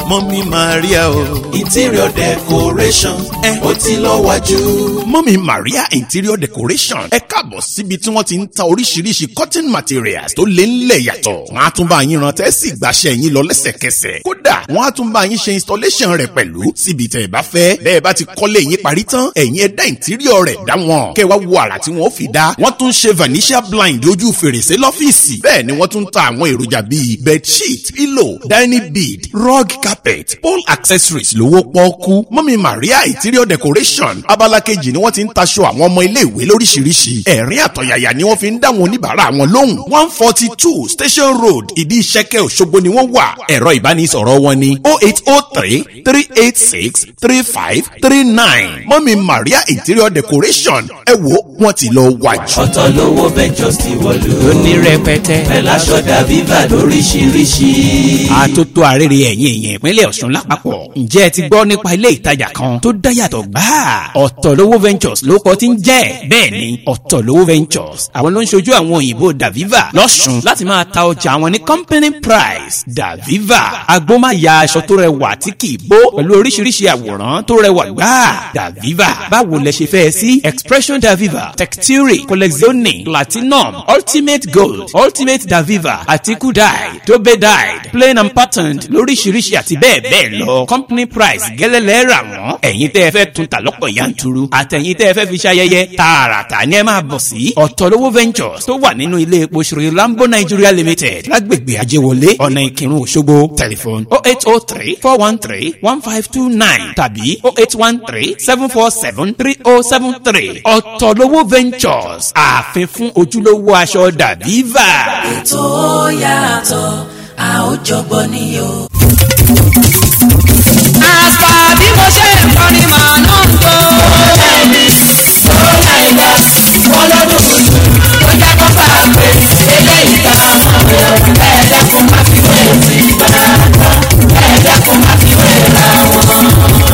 Speaker 14: mọ́mí maria o. interior decoration ó ti lọ wájú.
Speaker 10: mọ́mí maria interior decoration ẹ káàbọ̀ síbi tí wọ́n ti ń ta oríṣiríṣi cotton materials tó lé ńlẹ̀ yàtọ̀. wọ́n á tún bá yín rántẹ́ sì gbàṣẹ yín lọ lẹ́sẹ̀kẹsẹ̀. kódà wọ́n á tún bá yín ṣe installation rẹ̀ pẹ̀lú síbi tẹ̀ ẹ bá fẹ́. bẹ́ẹ̀ bá ti kọ́lé yín parí tán ẹ̀yin ẹ̀dá interior rẹ̀ dá wọn. kẹ́ wá wo àrà tí wọ́n fi dá. wọ́n tún ṣe vanishia blind ojú fèrèsé lọ́fíìsì. bẹ́ẹ̀ ni wọ́n tún ta àwọn èròjà bíi bedsheet pillow dining bead rug carpet pole accessories lówó pọ́ọ́kú mọ́mí maria interior decoration abala kejì ni wọ́n ti ń taṣọ àwọn ọmọ iléèwé lóríṣiríṣi ẹ̀rín àtọ̀yàyà ni wọ́n fi ń dá wọn oníbàárà wọn lóhùn one forty two station road ìdí ìṣẹ́kẹ́ òṣogbo ni wọ́n wà ẹ̀rọ ìbánisọ̀rọ̀ wọn ni oh eight oh three three eight six three five three nine mọ́mí maria interior decoration ẹ wo wọ́n ti lọ wájú.
Speaker 14: ọ̀tọ̀ lówó ventures ti wọ̀lú.
Speaker 15: ó ní rẹpẹtẹ.
Speaker 14: ẹ̀ láṣọ dàbí bá lóríṣiríṣi.
Speaker 15: àtótó àrèrè ẹ̀yìn èèyàn ìpínlẹ̀ ọ̀ṣun lápapọ̀ ǹjẹ́ ẹ ti gbọ́ nípa ilé ìtajà kan tó dáyàtọ̀ gbáà ọ̀tọ̀lówó ventures ló kọ́ ti ń jẹ́ bẹ́ẹ̀ ni ọ̀tọ̀lówó ventures àwọn ló ń ṣojú àwọn òyìnbó daviva lọ́ṣun láti máa ta ọjà àwọn ní company price daviva agbómáya aṣọ tó rẹwà tí kì í bó pẹ̀lú oríṣiríṣi àwòrán tó rẹwà gbáà daviva báwo lẹ ṣe fẹ́ sí expression daviva texture collezione platinum ultimate gold ultimate daviva àti kudai dobe dyed plain and patterned lóríṣiríṣi àti bẹ́ẹ̀ bẹ́ẹ̀ lọ company price gẹ́lẹ́lẹ́ rà wọ́n ẹ̀yin tẹ́ ẹ fẹ́ tún ta lọ́pọ̀ yanturu àtẹ̀yin tẹ́ ẹ fẹ́ fi ṣayẹyẹ tààràtà ni ẹ máa bọ̀ sí ọ̀tọ̀lówó ventures tó wà nínú ilé epo ṣòro lambo nigeria limited lágbègbè ajéwọlé ọ̀nà ìkírun òṣogbo tẹlifon oh eight oh three four one three one five two nine tàbí oh eight one three seven four seven three oh seven three ọ̀tọ̀lówó ventures ààfin fún ojúlówó aṣọ dàbíva.
Speaker 4: ètò yàtọ̀ a ó jọgbọ́n ní o.
Speaker 5: àṣà bí mo ṣe ń kọrin màá náà ń tó. ẹni tó láìka ọlọ́dún tuntun tó jẹ́ kó bá a pè eléyìí ká mọ̀ ẹ̀ẹ́dá kó má fi wé ti gbà ẹ̀ẹ́dá kó má fi wé ra wọn.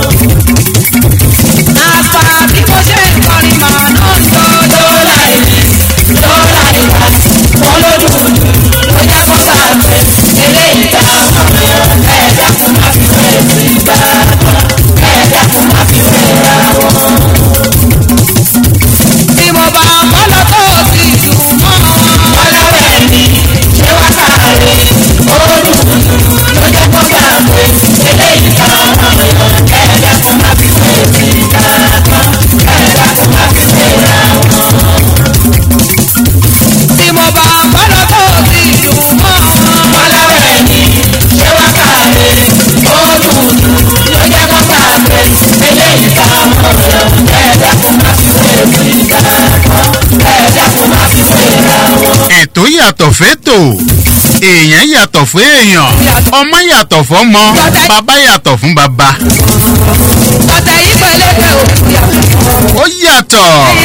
Speaker 5: àṣà bí mo ṣe ń kọrin màá náà ń tó. tó láìní tó láìka ọlọ́dún tuntun tó jẹ́ kó bá a pè eléyìí ká mọ̀ ẹ̀ẹ́dá kó má fi wé ti gbà ẹ̀ẹ́dá kó má fi wé ra wọn. tí mo bá bọ́lá tó ti dùn mọ́ ọlọ́wẹ́ mi ṣé wá káre olùdùn ló jẹ́ kó bá pé eléyìí kan ẹ̀ẹ́dá kó má fi wé ti gbà ẹ̀ẹ́dá kó má fi wé ra wọn. tí mo bá bọ́lá tó ti dùn mọ́ ọlọ́wẹ́ mi ṣé wá káre olùdùn ló jẹ́ kó bá pé eléyìí kan ẹ̀ẹ́dá kó má fi wé ti gbà ẹ̀ẹ́dá kó má fi wé ra wọn.
Speaker 6: ètò yàtọ̀ fẹ́tò èèyàn yàtọ̀ fún èèyàn ọmọ yàtọ̀ fọ́mọ bàbá yàtọ̀ fún bàbá
Speaker 5: ọ̀tẹ̀ yìí pẹ̀lẹ́pẹ̀ òkú yàtọ̀.
Speaker 6: ó yàtọ̀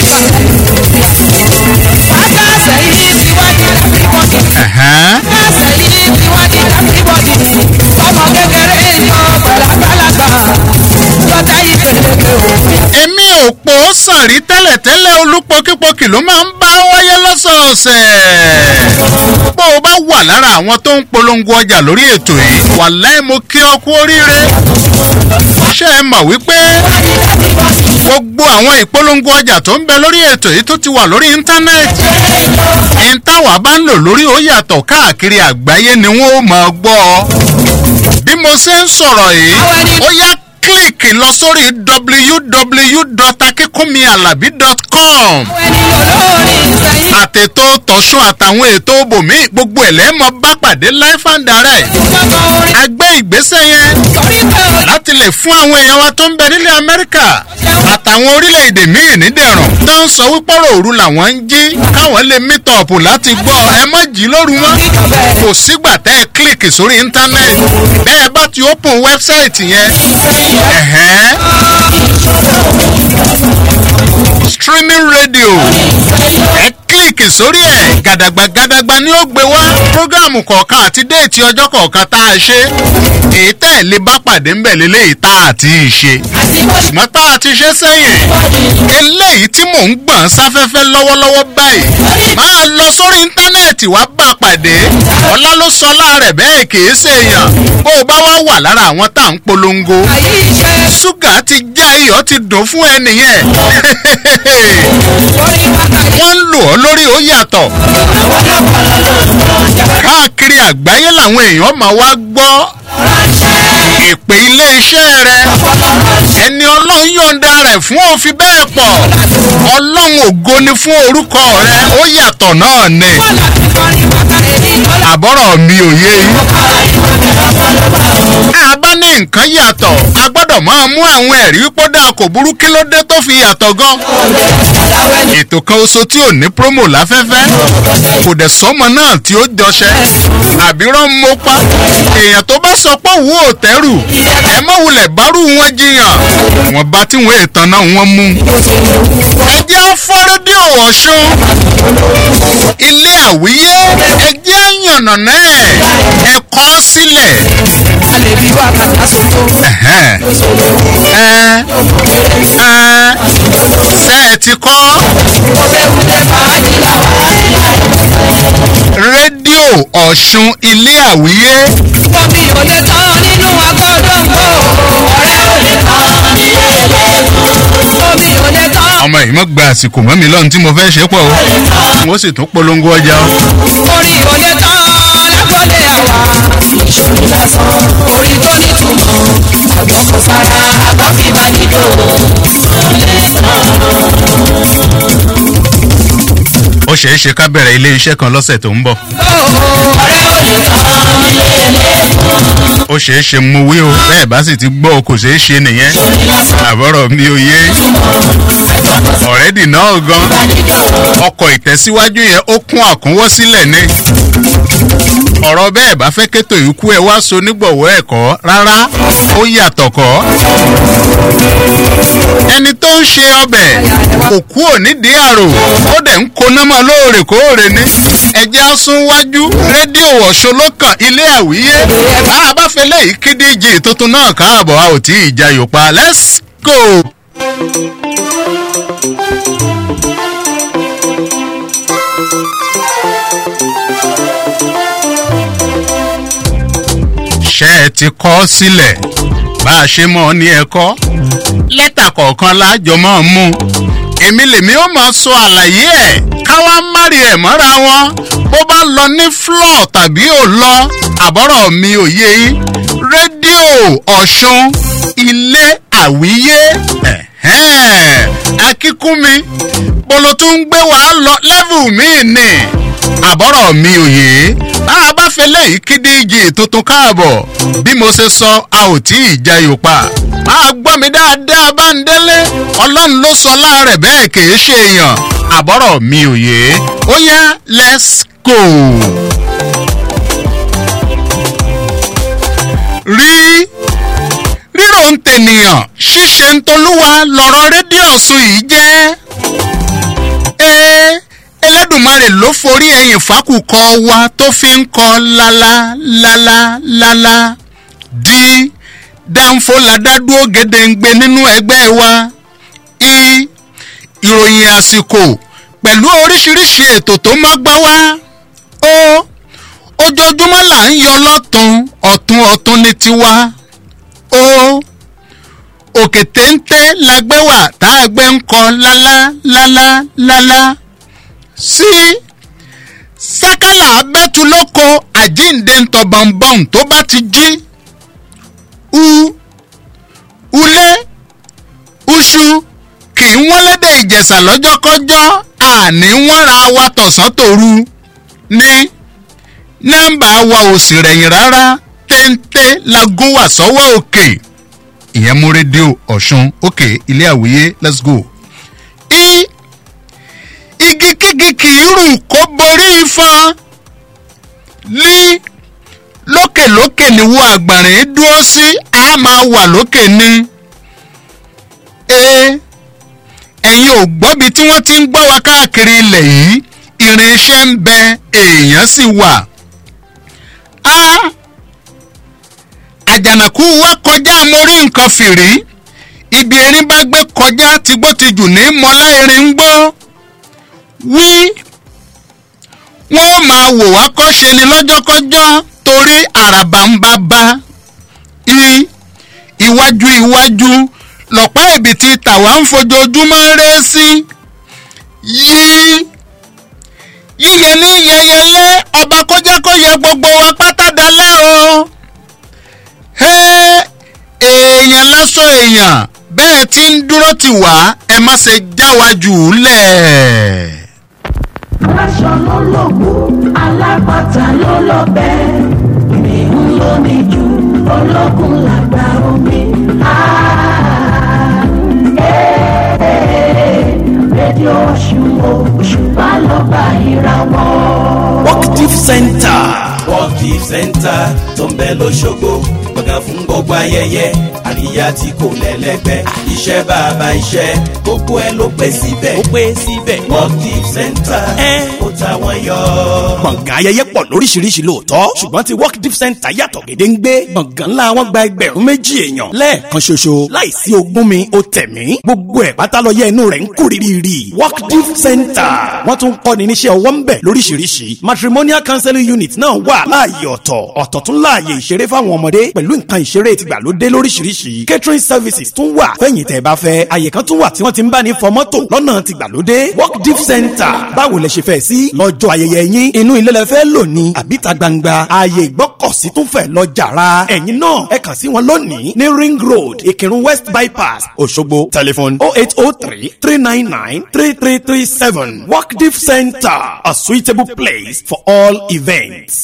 Speaker 5: Akáṣẹ̀ yìí ti wá di everybody.
Speaker 6: ẹ̀hẹ́n.
Speaker 5: Akáṣẹ̀ yìí ti wá di everybody. Ọmọ kékeré yan pẹ̀lágbàlagbà. Ọ̀tẹ̀ yìí pẹ̀lẹ́pẹ̀ òkú yàtọ̀.
Speaker 6: èmi ò pò ó sàrí tẹ́lẹ̀tẹ́lẹ̀ olúpọ̀kípọ̀kì ló máa ń bá wáyé lọ́sọ̀ọ̀sẹ̀. bó o bá wà lára àwọn tó ń polongo ọjà lórí ètò yìí wàláì mo kí ọ kú oríire. ṣé ẹ mọ̀ wípé gbogbo àwọn ìpolongo ọjà tó ń bẹ lórí ètò yìí tó ti wà lórí íńtánẹ́ẹ̀tì. ìntàwà bá ń lò lórí ó yàtọ̀ káàkiri àgbáyé ni wọ́n ó máa gbọ́ ọ. bí mo ṣe ń sọ̀rọ̀ yìí ó yá kílíkì lọ sórí www.akínkúnmiàlàbí.com àtètò tọ̀sùn àtàwọn ètò bòmí gbogbo ẹ̀ lẹ́mọ̀ bá pàdé life and direct a gbé ìgbésẹ̀ yẹn láti lè fún àwọn èèyàn wa tó ń bẹ nílẹ̀ amẹ́ríkà àtàwọn orílẹ̀-èdè míì nídẹ̀rùn tó ń sọ wípé ọ̀rọ̀ òru làwọn ń jí káwọn lè meet up láti gbọ́ ẹ mọ́ jí lóru mọ́ kò sígbà tẹ́ ẹ kílíkì sórí íńtánẹ́ẹ̀tì bẹ́ẹ̀ bá ti open wẹ́bsáìtì yẹn ẹ̀hẹ́n streaming radio ẹ kílíkì sórí ẹ̀ gàdàgbà gàdàgbà ni ó gbé wá prógáàmù kọ̀ọ̀kan àti déètì ọjọ́ kọ̀ọ̀kan tá a ṣe èyí tẹ́ ẹ̀ lè bá pàdé ń bẹ̀ lélẹ́yìí tá a ti ṣe ṣùgbọ́n tá a ti ṣe sẹ́yìn eléyìí tí mò ń gbọ̀n sáfẹ́fẹ́ lọ́wọ́lọ́wọ́ báyìí máa lọ sórí íńtánẹ́ẹ̀tì wá bá pàdé ọlá ló sọ láàrẹ̀ bẹ́ẹ̀ kìí ṣe èèyàn bó o bá wá wà lára àwọn tá à ń polongo ṣúgà ti já iyọ̀ ti dùn fún ẹ nìyẹn wọ́n ń lò ọ́ lórí ó yàtọ̀ káàkiri àgbáyé làwọn èèyàn máa wá gbọ́ ìpè ilé-iṣẹ́ rẹ ẹni ọlọ́run yọ̀ǹda rẹ̀ fún òfin bẹ́ẹ̀ pọ̀ ọlọ́run ògo ni fún orúkọ rẹ ó yàtọ̀ náà ni àbọ̀rọ̀ mi ò yé yín a bá ní nǹkan yàtọ̀ a gbọ́dọ̀ máa mú àwọn ẹ̀rí pọ́dà kò burú kí ló dé tó fi yàtọ̀ gan ètò kan oṣù tí ò ní promo láfẹ́fẹ́ kò dẹ̀ sọ́mọ náà tí ó jọṣẹ́ àbíràn mo pa èèyàn tó bá sọ pé òun ò tẹ́rù ẹ má wulẹ̀ bárù wọn jiyàn wọn bá tí wọn ètàn náà wọn mú. ẹ jẹ́ fọ́ rédíò ọ̀ṣun ilé àwíyé ẹ jẹ́ yànnà náà ẹ kọ́ sílẹ̀. Ẹ̀hẹ́n. ẹ ẹ ṣe ẹ ti kọ́ rédíò ọ̀ṣun ilé àwíyé.
Speaker 5: Bọ́bí ò lè tán nínú agbọ́dọ̀gbò. Ọ̀rẹ́ ò lè tán nílé ẹlẹ́gùn. Bọ́bí ò lè tán.
Speaker 6: ọmọ yìí mọ̀ gba àsìkò mọ́ mi lọ́run tí mo fẹ́ ṣe pọ̀ o wọ́n sì tún polongo ọjà o.
Speaker 5: Orí ò lè tán lágbọ́dẹ àwa. Ìṣòro lásán. Orí tó nítumọ̀. Àgbọ̀n kò sára. Àgbọ̀n fi bá nílò.
Speaker 6: ó ṣeé ṣe ká bẹ̀rẹ̀ ilé iṣẹ́ kan lọ́sẹ̀ tó ń bọ̀.
Speaker 5: Ọ̀rẹ́ ò lè tán nílé ẹlẹ́gùn.
Speaker 6: ó ṣeé ṣe mo wí o bẹ́ẹ̀ bá sì ti gbọ́ o kò ṣeé ṣe nìyẹn. àbọ̀rọ̀ mi ò yé ọ̀rẹ́dì náà gan ọkọ̀ ìtẹ̀síwájú yẹn ó kún àkúnwọ́ sílẹ̀ ni. ọ̀rọ̀ bẹ́ẹ̀ bá fẹ́ kétò ikú ẹ wá so nígbọ̀wọ́ ẹ̀kọ́ rárá ó yàtọ̀ kọ́. ẹni tó ń ṣe ọbẹ̀ kò kú ò nídìí àrò ó dẹ̀ ń koná mọ́ lóòrèkóòrè ní. ẹjẹ́ á sún wájú rédíò ọ̀ṣun ló kàn ilé àwíyé bá a bá fẹ́ lẹ́yìn kídíjì tuntun náà káàbọ̀ a ò tí ì jayò pa let's go. ṣé ẹ ti kọ́ sílẹ̀ bá a ṣe mọ̀ ní ẹ̀kọ́ lẹ́tà kọ̀ọ̀kan lájọ máa mú èmi lèmi ó máa sọ àlàyé ẹ̀ káwá márì ẹ̀ mọ́ra wọn bó bá lọ ní flọ́ọ̀ tàbí ò lọ àbọ̀rọ̀ mi ò yé yín rédíò ọ̀ṣun ilé àwíyé akíkúnmi bolo tún ń gbé wàá lọ lẹ́vù míì ni àbọ̀rọ̀ mi ò yé bá a bá fẹ́ lẹ́yìn kídíjì tuntun káàbọ̀ bí mo ṣe sọ a ò tí ì jayò pa máa gbọ́ mi dáadáa bá ń délé ọlọ́run ló sọ láàrẹ̀ bẹ́ẹ̀ kì í ṣe èèyàn àbọ̀rọ̀ mi ò yé ó yá let's go. rí rírò ń tènìyàn ṣíṣe ń tolúwa lọ̀rọ̀ rédíò ọ̀sùn yìí jẹ́. ee ẹlẹ́dùnmarè ló forí ẹ̀yìn fákùkọ wa tó fi ń kọ lálá lálá lálá di dánfó ládádúró gédéǹgbé nínú ẹgbẹ́ wa i ìròyìn àsìkò pẹ̀lú oríṣiríṣi ètò tó má gbá wá ó ojoojúmọ́ là ń yọ lọ́tún ọ̀tún ọ̀tún ní tiwa ó òkè téńté la gbé wà tá a gbé ń kọ lálá lálá lálá sí sákàlà abẹ́tu lóko àjíǹde ńtọ̀ bọ̀m̀bọ̀m tó bá ti jí u ulé uṣu kì í wọ́n lédè ìjẹ̀ṣà lọ́jọ́kọ́jọ́ àní wọ́n ra wa tọ̀sán tòru ní nọ́mbà wa ò sì rẹ̀yìn rárá téńté la gún wà sọ́wọ́ òkè ìyẹn mú rédíò ọ̀ṣun òkè ilé àwíyé let's go. i igi kígi kì í rù kó borí ifan lí lókèlókè ni wo àgbàrín dúró sí a máa wà lókè ni. e ẹ̀yin ò gbọ́bi tí wọ́n ti ń gbọ́ wa káàkiri ilẹ̀ yìí irinṣẹ́ ń bẹ èèyàn sì wà. a àjànàkú wa kọjá mo rí nǹkan fìrí ibi erin bá gbé kọjá tìgbó ti jù ní mọ́lá erin ń gbọ́ wí wọ́n máa wò wá kọ́ṣe ni lọ́jọ́kọ́jọ́ torí àràbà ń bá bá i iwájú iwájú lọ́pọ̀ ibi tí tàwa ń fojoojúmọ́ rẹ́ sí yí yíyẹ ní yẹyẹlé ọba kó jẹ́ kó yẹ gbogbo wa pátá dalẹ́ o èèyàn lásán èèyàn bẹ́ẹ̀ tí ń dúró tì wá ẹ má ṣe já wa jù ú lẹ̀.
Speaker 5: aláṣọ ló lògbò alápàtà ló lọ́bẹ̀ ìrìn ló ní jù ológun làgbà omi. rédíò ọ̀ṣun òṣùpá lọ́ba ìràwọ̀.
Speaker 14: workdeep center. workdeep center tó ń bẹ lọ́ṣọ́gbó gbọ̀ngàn fún gbogbo ayẹyẹ àríyá tí kò lẹ́lẹ́gbẹ́ iṣẹ́ bàbá iṣẹ́ gbogbo ẹ ló pé síbẹ̀. ó pé síbẹ̀. workdeep center ó ta wọ́n yọ.
Speaker 9: gbọ̀ngàn ayẹyẹ pọ̀ lóríṣiríṣi lóòótọ́ ṣùgbọ́n ti work deep center yàtọ̀ gédéǹgbé gbọ̀ngàn ńlá wọn gba ẹgbẹ̀rún méjì èèyàn lẹ́ẹ̀kan ṣoṣo láìsí ogún mi ó tẹ̀mí gbogbo ẹ̀ pátá lọ yẹ inú rẹ̀ ń kú rírì work deep center wọ́n tún kọ́ni níṣẹ́ ọwọ́ ń bẹ̀ lóríṣiríṣi matrimonial counseling unit náà wà láàyè ọ̀tọ̀ ọ̀tọ̀ tún láàyè ìṣeré fáwọn ọmọdé pẹ̀lú nǹkan ìṣeré tìgbàlódé lóríṣiríṣi catering services tún wà fẹ̀yìn tẹ̀ bá fẹ́ àyè kan tún wà tí wọ́n ti ń bá ní fọ mọ́tò lọ́nà tìgbàlódé work deep center báwo lẹ ṣe fẹ́ sí lọ́jọ́ ayẹyẹ yín inú ilé lẹ fẹ́ lò ní àbíta gbangba ààyè ìgbọ́kọ̀sí tún fẹ́ lọ jàrá ẹ̀yin náà ẹ kàn sí wọn lónìí ní ring road ìkírun west bypass òṣogbo telephone oh eight oh three three nine nine three three three seven work deep center a suitable place for all events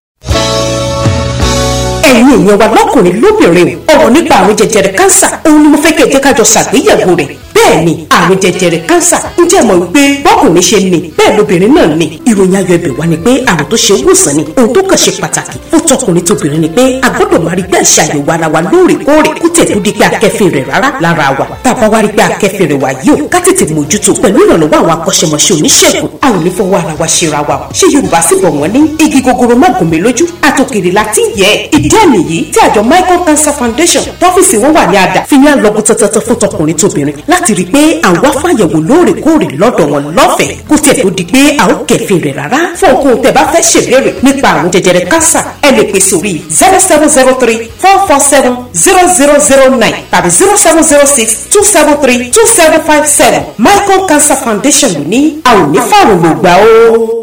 Speaker 16: ẹ̀yin èèyàn wa lọ́kùnrin lóbìnrin ọ̀rọ̀ nípa àrùn jẹjẹrẹ kánsà òun ni mo fẹ́ kẹ́ ẹ jẹ́ ká jọ ṣàgbéyẹ̀wò rẹ̀ bẹ́ẹ̀ ni àrùn jẹjẹrẹ kánsà ń jẹ́ mọ̀ wípé bọ́kùnrin ṣe ní bẹ́ẹ̀ lóbìnrin náà ní ìròyìn ayọ̀ ẹ̀bẹ̀ wá ni pé àrùn tó ṣe wòsàn ni ohun tó kàn ṣe pàtàkì fún tọkùnrin tóbìnrin ni pé a gbọ́dọ̀ máa rí pé à ń ṣàyẹ̀wò ara wa lóòrèkóòrè kó tẹ̀ tó di pé akẹ́fìn rẹ̀ rárá lára wa tá a bá wá rí pé akẹ́fìn rẹ̀ wá yìí ó ká tètè mójútó pẹ̀lú ìrànlọ́wọ́ àwọn akọ́ṣẹ́mọṣẹ́ oníṣègùn a ò ní fọwọ́ ara wa ṣera wa ṣé yorùbá sì bọ̀ wọ́n ní igi gogoro má gùn mí lójú àtòkèrè láti yẹ ìdí àmì yìí tí àjọ michael cancer foundation tọ́fíìsì wọn wà ní àdá fi ní àlọ́gùn tọ́tọ́tọ́ fún tọkùnrin tóbìnrin láti rí i pé àwọn afáyẹ̀wò lóòrèkóòrè lọ́dọ̀ wọn lọ́fẹ̀ẹ́ kó tiẹ̀ tó di pé a ó kẹ̀fìn rẹ̀ rárá fún ohun tẹ̀ bá fẹ́ ṣèbéèrè nípa àrùn jẹjẹrẹ cancer ẹ lè pè sórí zero seven zero three four four seven zero zero zero nine tàbí zero seven zero six two seven three two seven five seven michael cancer foundation ló ní a ò ní fáwọn lògbà o.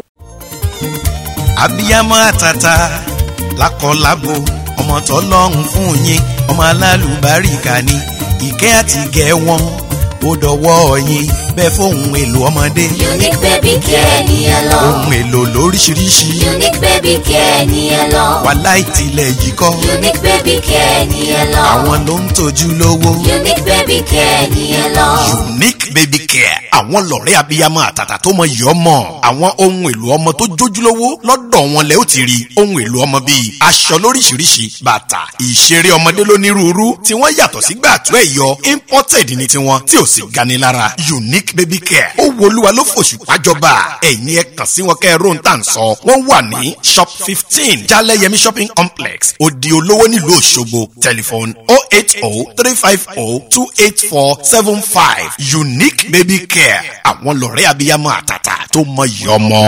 Speaker 10: abiyamọ àtàtà lákọlábo ọmọ tọlọ́run fún yín ọmọ alálùbáríkà ni ìkẹ́ àti ìgẹ́ wọn ó dọwọ́ yín bẹ́ẹ̀ fóun èlò ọmọdé.
Speaker 11: unique baby care ni ẹ lọ.
Speaker 10: ohun èlò lóríṣiríṣi.
Speaker 11: unique baby care ni ẹ lọ.
Speaker 10: wàhálà ìtìlẹ̀ yìí kọ́.
Speaker 11: unique baby care ni ẹ lọ.
Speaker 10: àwọn ló ń tọ́jú lówó.
Speaker 11: unique baby care ni ẹ lọ.
Speaker 10: unique baby care àwọn lọ̀rẹ́ abiyamọ àtàtà tó mọ yìí ọmọ àwọn ohun èlò ọmọ tó jójúlówó lọ́dọ̀ wọn lẹ́ ó ti rí ohun èlò ọmọ bíi aṣọ lóríṣiríṣi bàtà ìṣeré ọmọdé lónírúurú tí wọ́n yàtọ̀ sí gbàtú ẹ̀yọ imported ní tiwọn tí ò sì gani lára unique baby care ó wo olúwa ló fòṣù pàjọba ẹ̀yin ẹ kàn sí wọn kẹ́ ẹ róhun tá à ń sọ wọ́n wà ní shop fifteen jaleyemi shopping complex odi olówó nílùú òṣogbo telephone oh eight oh three five oh two eight four seven five unique baby care àwọn lọ̀rẹ́ abiyamọ àtàtà tó mọ iyì ọmọ.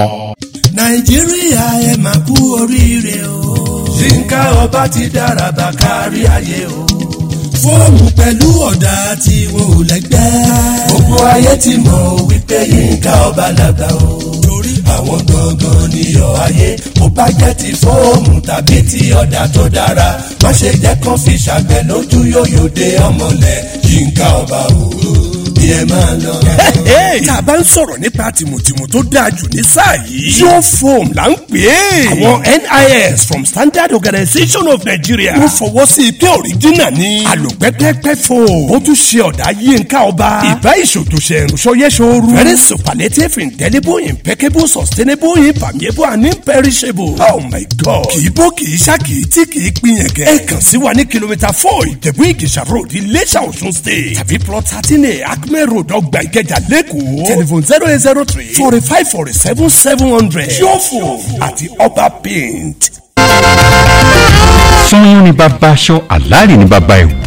Speaker 1: nàìjíríà ẹ máa kú oríire o yínká ọba ti dára bá kárí ayé o fóònù pẹ̀lú ọ̀dà tí wọn ò lẹ́gbẹ́ gbogbo ayé ti mọ̀ wípé yínká ọba làgbà o torí àwọn gangan níyọ̀ ayé bó bá jẹ́ ti fóònù tàbí ti ọ̀dà tó dára má ṣe jẹ́ kán fi ṣàgbẹ̀ lójú yóyò dé ọmọlẹ̀ yínká ọba o bí ẹ máa lọ.
Speaker 7: tá a bá ń sọ̀rọ̀ nípa tìmùtìmù tó dáa jù ní sáà yìí. yóò foam là ń pè é. àwọn nis from standard organisation of nigeria. wọ́n fọwọ́ sí i pé òrìjínà ni. àlòpẹ́pẹ́pẹ́ foam. ó tún ṣe ọ̀dà yínká ọba. ìbá ìṣòtòṣe ìrùsọyẹ́sọ̀rù. very superlative indelible impeccable sustainable impermeable and imperishable. oh my god. kì í bó kì í ṣá kì í tí kì í pín yẹn kẹ. ẹ kàn sí wa ní kìlómítà four ìjẹ̀bú ìgèsà road iléṣà ọ̀ṣun state. tàbí plot thirteen a acme road ọgbà ìkẹjà lẹ́kọ̀ọ́. telephone zero eight zero three forty five forty seven seven hundred. yóò àti ọba paint.
Speaker 8: sanyọ́n ni bàbá aṣọ àlàrí ni bàbá ẹ̀wù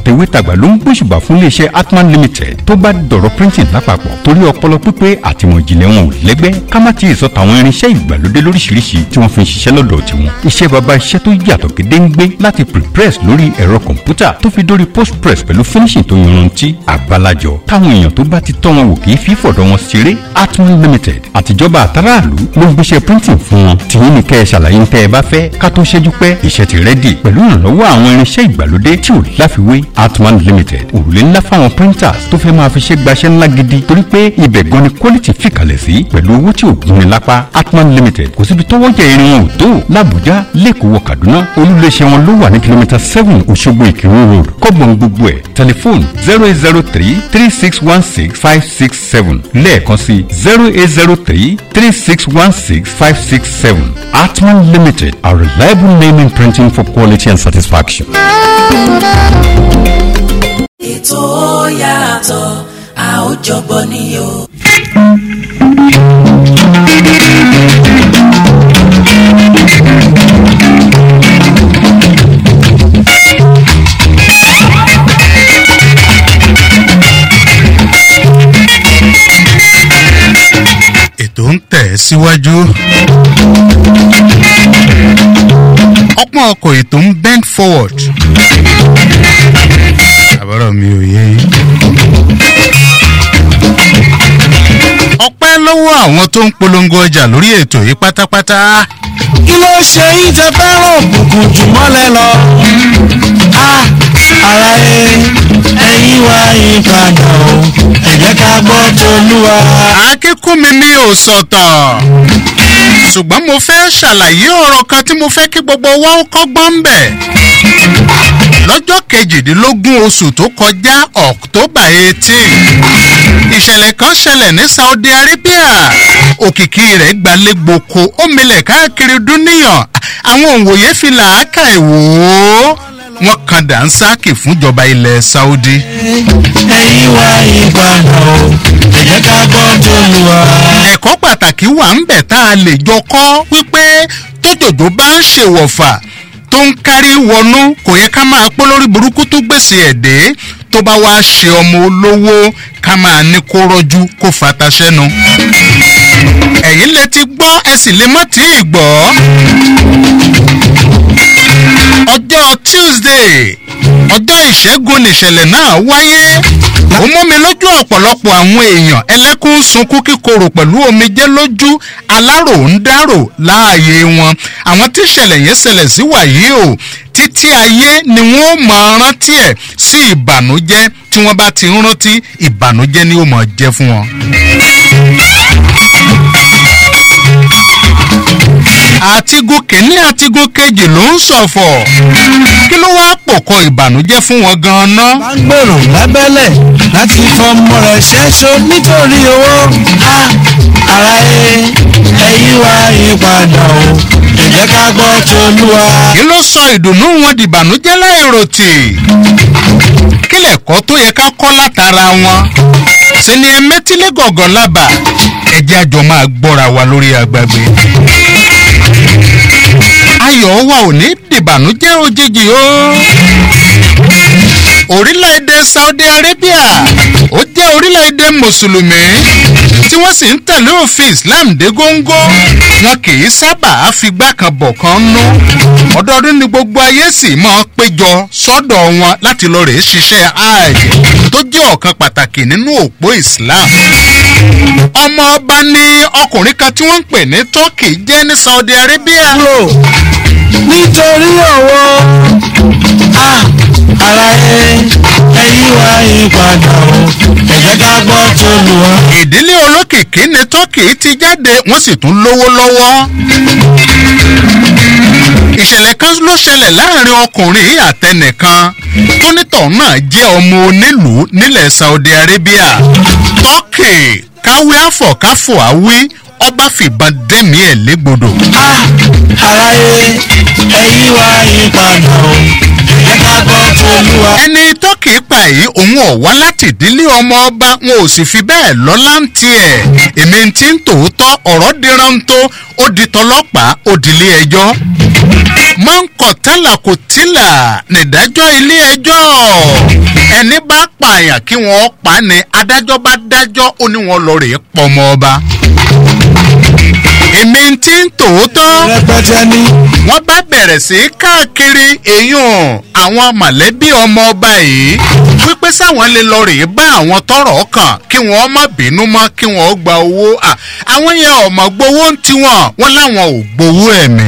Speaker 8: tèwétàgbà ló ń gbóṣùbà fún iléeṣẹ́ atman limited tó bá dọ̀rọ̀ printing lápapọ̀ torí ọpọlọ pípé àtìmọ̀ ìjìnlẹ̀ wọn ò lẹ́gbẹ́ ká má ti sọ tàwọn irinṣẹ́ ìgbàlódé lóríṣiríṣi tí wọ́n fi ń ṣiṣẹ́ lọ́dọ̀ tiwọn iṣẹ́ baba iṣẹ́ tó yàtọ̀ gédéǹgbé láti prepress lórí ẹ̀rọ kọ̀ǹpútà tó fi dórí postpress pẹ̀lú finishing tó yanrantí àgbàlajọ táwọn èèyàn tó bá ti tọ́ wọn wò kì í fi fọ̀dọ̀ wọn ṣeré atman limited àtijọba àtàràlú ló ń gbéṣẹ́ printing fún wọn tìyín ní kẹ́ ẹ ṣàlàyé ń tẹ́ ẹ bá fẹ́ ká tó ṣẹ́jú pẹ́ iṣẹ́ ti rẹ́dì pẹ̀lú ìrànlọ́wọ́ àwọn irinṣẹ́ ìgbàlódé tí ò láfiwé atman limited òrùlé ńlá fáwọn printers tó fẹ́ máa fi ṣe gbaṣẹ́ ńlá gidi torí pé ibẹ̀ gan ni quality fìkàlẹ̀ sí pẹ̀lú owó tí ò gúnni lápá atman limited kò síbi tọ́wọ́ jẹ irin wọn ò tó làbújá lẹ́kọ̀ọ́ wọ kaduna olùléṣẹ́ wọn ló wà ní kìlómítà seven òṣogbo ìkírun road kọ́gbọ̀n gbogbo ẹ̀ tẹlifóònù zero eight zero three three six one six five six seven lẹ́ẹ̀kan sí zero eight zero three three six one six five six seven atman limited a reliable name in printing for quality and satisfaction.
Speaker 4: ètò yàtọ̀ a ó jọgbọ́ ni o.
Speaker 6: ètò ń tẹ̀ síwájú. ọpọ́n ọkọ̀ ètò ń bend forward. àbúrò mi ò yé yín. ọpẹ́ lọ́wọ́ àwọn tó ń polongo ọjà lórí ètò yìí pátápátá.
Speaker 3: kí ló ṣe yín tẹ fẹ́ràn òkùnkùn jù mọ́lẹ̀ lọ. ara ẹ ẹyin wá yín padà o ẹ jẹ́ ká gbọ́ tolúwa.
Speaker 6: akínkùnmi ní òsọ̀tọ̀ ṣùgbọ́n mo fẹ́ ṣàlàyé ọ̀rọ̀ kan tí mo fẹ́ kí gbogbo wa ó kọ́gbọ́n ń bẹ̀. lọ́jọ́ kejìdínlógún oṣù tó kọjá october eighteen ìṣẹ̀lẹ̀ kan ṣẹlẹ̀ ní saudi arabia òkìkí rẹ̀ gbalẹ̀ gboko ó milẹ̀ káàkiri dúníyàn àwọn òǹwòye fi làákà ẹ̀ wò ó wọ́n kan dànsákì fúnjọba ilẹ̀ saudi.
Speaker 3: ẹyin wá yín padà o ẹ jẹ́ ká gbọ́ tolúwa.
Speaker 6: ẹ̀kọ́ pàtàkì wà ń bẹ̀ tá a lè jọ kọ́ wípé tójòjò bá ń ṣèwọ̀fà tó ń kárí wọnú kò yẹ ká máa pọ́ lórí burúkú tó gbèsè ẹ̀dẹ́ tó bá wá ṣe ọmọ olówó ká máa ní kó rọ́jú kó fata sẹ́nu. ẹ̀yin lè ti gbọ́ ẹ sì lè mọ́ tí ì gbọ́. ọjọ́ tuesday ọjọ́ ìṣẹ́gun nìṣẹ̀lẹ̀ náà wáyé ó mú mi lójú ọ̀pọ̀lọpọ̀ àwọn èèyàn ẹlẹ́kùn sunkún kíkorò pẹ̀lú omijé lójú alárò ń dárò láàyè wọn àwọn tí ìṣẹ̀lẹ̀ yẹn ṣẹlẹ̀ sí wàyí o títí ayé ni wọ́n máa rántí ẹ̀ sí ìbànújẹ́ tí wọ́n bá ti ń rántí ìbànújẹ́ ni ó máa jẹ́ fún wọn. àtigun kìíní àtigun kejì ló ń ṣọ̀fọ̀ kí ló wá pòkọ ìbànújẹ́ fún wọn gan-an.
Speaker 3: bá ń gbèrò lábẹ́lẹ̀ láti fọmọ rẹ̀ ṣẹ́ṣọ nítorí owó ara ẹ ẹyin wá yín padà o ẹ jẹ́ ká gbọ́ tolúwa.
Speaker 6: kí ló sọ ìdùnnú wọn dìbànújẹ́ láìròtì kí lẹ̀kọ́ tó yẹ ká kọ́ látara wọn ṣe ni ẹ mẹ́tílẹ̀ gọ̀gọ̀ lábà ẹ̀jẹ̀ àjọ máa gbọ́ra wa lórí agbágbé ayọ̀ wa ò ní dìbànújẹ́ òjijì o. orílẹ̀-èdè saudi arabia ó jẹ́ orílẹ̀-èdè mùsùlùmí tí wọ́n sì ń tẹ̀lé òfin islam dé góńgó wọn kì í sábà figbá kan bọ̀ kan nú ọdọọdún ni gbogbo ayé sì máa péjọ sọ́dọ̀ wọn láti lọ rèé ṣiṣẹ́ hajj tó jẹ́ ọ̀kan pàtàkì nínú òpó islam ọmọ ọba ní ọkùnrin kan tí wọ́n ń pè ní turkey jẹ́ ní saudi arabia.
Speaker 3: nítorí ọ̀wọ́ ara ẹ ẹyin wá yín padà o ẹ jẹ́ ká gbọ́ tolúwa.
Speaker 6: ìdílé olókìkí ní turkey ti jáde wọ́n sì tún lówó lọ́wọ́. ìṣẹ̀lẹ̀ kan ló ṣẹlẹ̀ láàrin ọkùnrin yìí àtẹnìkan tónítọ̀ náà jẹ́ ọmọ onílùú nílẹ̀ saudi arabia turkey káwé àfọ̀káfọ̀ àwí ọba fìbọn dẹ́mi ẹ̀ légbodò.
Speaker 3: ara ẹ ẹyin wá yín padà o ẹ ká gbọ́ tolúwa.
Speaker 6: ẹni tọ́kì pa yìí òun ò wá láti ìdílé ọmọ ọba wọn ò sì fi bẹ́ẹ̀ lọ́lá ń tiẹ̀ èmi ti ń tòótọ́ ọ̀rọ̀ dìran tó ó di tọlọ́pàá ó dilé ẹjọ́. mọ́ńkọ̀tàlà kò tílà nídájọ́ ilé ẹjọ́ ẹni bá pààyàn kí wọ́n pa á ni adájọ́ bá dájọ́ ó ní wọn lọ rèé pọmọ ọba èmi ti ń tòótọ́ wọ́n bá bẹ̀rẹ̀ sí í káàkiri èèyàn àwọn mọ̀lẹ́bí ọmọ ọba yìí wípé sáwọn lè lọ rèé bá àwọn tọrọ kàn kí wọ́n má bínú mọ́ kí wọ́n gba owó à, àwọn yẹn ọmọ gbowó ń tiwọn wọn láwọn ò gbowó ẹ̀mí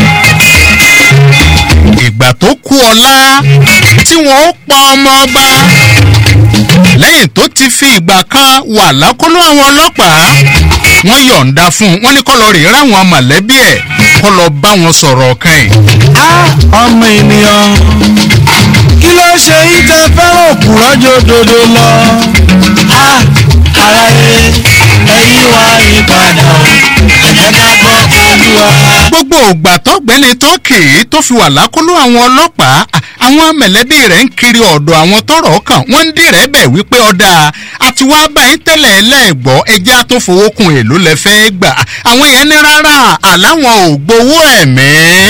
Speaker 6: ìgbà tó kú ọlá tí wọn ó pa ọmọ ọba lẹ́yìn tó ti fi ìgbà kan wà lákòlò àwọn ọlọ́pàá wọ́n yọ̀ǹda fún un wọ́n ní kó lọ rèé ráwọn mọ̀lẹ́bí ẹ̀ kó lọ bá wọn sọ̀rọ̀ kan ẹ̀.
Speaker 3: ọmọ ènìyàn kí ló ṣe yín tẹ fẹ́ràn òpùrọ́ jòdòdó lọ. Ah, ara ẹ ẹyin wá ìpadà o ẹ̀jẹ̀ ká gbọ́ olúwa.
Speaker 6: gbogbo ògbà tọ́gbẹ́ni tọ́kì tó fi wà lákòlò àwọn ọlọ́pàá à, àwọn mẹ̀lẹ́bí rẹ̀ ń kiri ọ̀dọ̀ àwọn tọrọ kàn wọ́n ń dìrẹ́ bẹ̀ wípé ọ̀dà àti wá báyìí tẹ́lẹ̀ ẹlẹ́gbọ́ ẹja tó fowó kun èlò lẹ fẹ́ gbà àwọn yẹn ní rárá àláwọn ò gbowó ẹ̀mí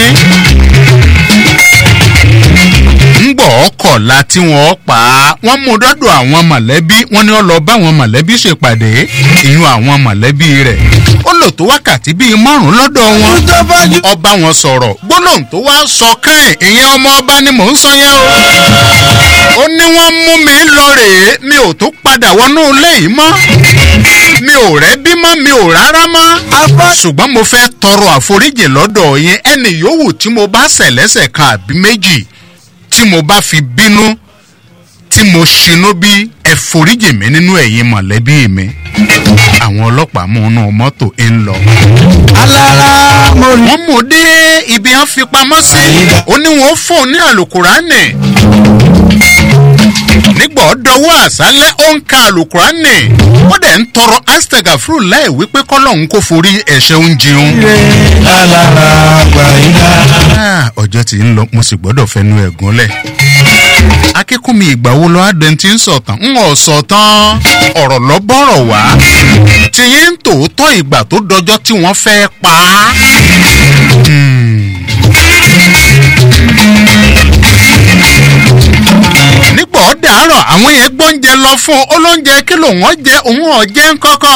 Speaker 6: ńgbọ̀ ọkọ̀la tí wọ́n pa á wọ́n mú dọ́dọ̀ àwọn mọ̀lẹ́bí wọ́n ní ó lọ bá àwọn mọ̀lẹ́bí ṣèpàdé ìyún àwọn mọ̀lẹ́bí rẹ̀ ó lò tó wákàtí bíi márùn-ún lọ́dọ̀ wọn ọba wọn sọ̀rọ̀ gbólóhùn tó wá sọ kẹ́ẹ̀ ìyẹn ọmọ ọba ni mò ń sọ yẹn o ó ní wọ́n mú mi lọ rèé mi ò tó padà wọnú ilé yìí mọ́ mi ò rẹ́ bí mọ́ mi ò rárá mọ́ ṣùgbọ́n mo fẹ́ tọrọ àforíjì lọ́dọ̀ yẹn ẹnì yòówù tí mo bá ṣẹ̀ lẹ́sẹ̀ kan àbí méjì tí mo bá fi bínú tí mo ṣinú bí ẹ foríjì mi nínú ẹ̀yin mọ̀lẹ́bí mi àwọn ọlọ́pàá mú inú mọ́tò ń lọ. wọ́n mú dé ibi wọn fi pamọ́ sí ó ní wọn fóun ní àlùkùránì nígbà ọdọwọ àṣálẹ ó ń ka àlùkùránì ó dẹ̀ ń tọrọ astega fúru láì wípé kọ́lọ́hún kò forí ẹ̀ṣẹ̀ ń jẹun. Ah, ọjọ́ tí ń lọ mo sì gbọ́dọ̀ fẹnu ẹ̀ gúnlẹ̀. akínkùnmi ìgbà wo lọ adé tí ń sọ̀tàn ń ọ̀ sọ̀tàn ọ̀rọ̀ lọ bọ̀rọ̀ wá tìyín ń tòótọ́ ìgbà tó dọjọ́ tí wọ́n fẹ́ pa á. nígbà ó dàárọ̀ àwọn yẹn gbóúnjẹ lọ fún un olóúnjẹ kí lòun ọ̀ jẹ òun ọ̀ jẹ́ ń kọ́kọ́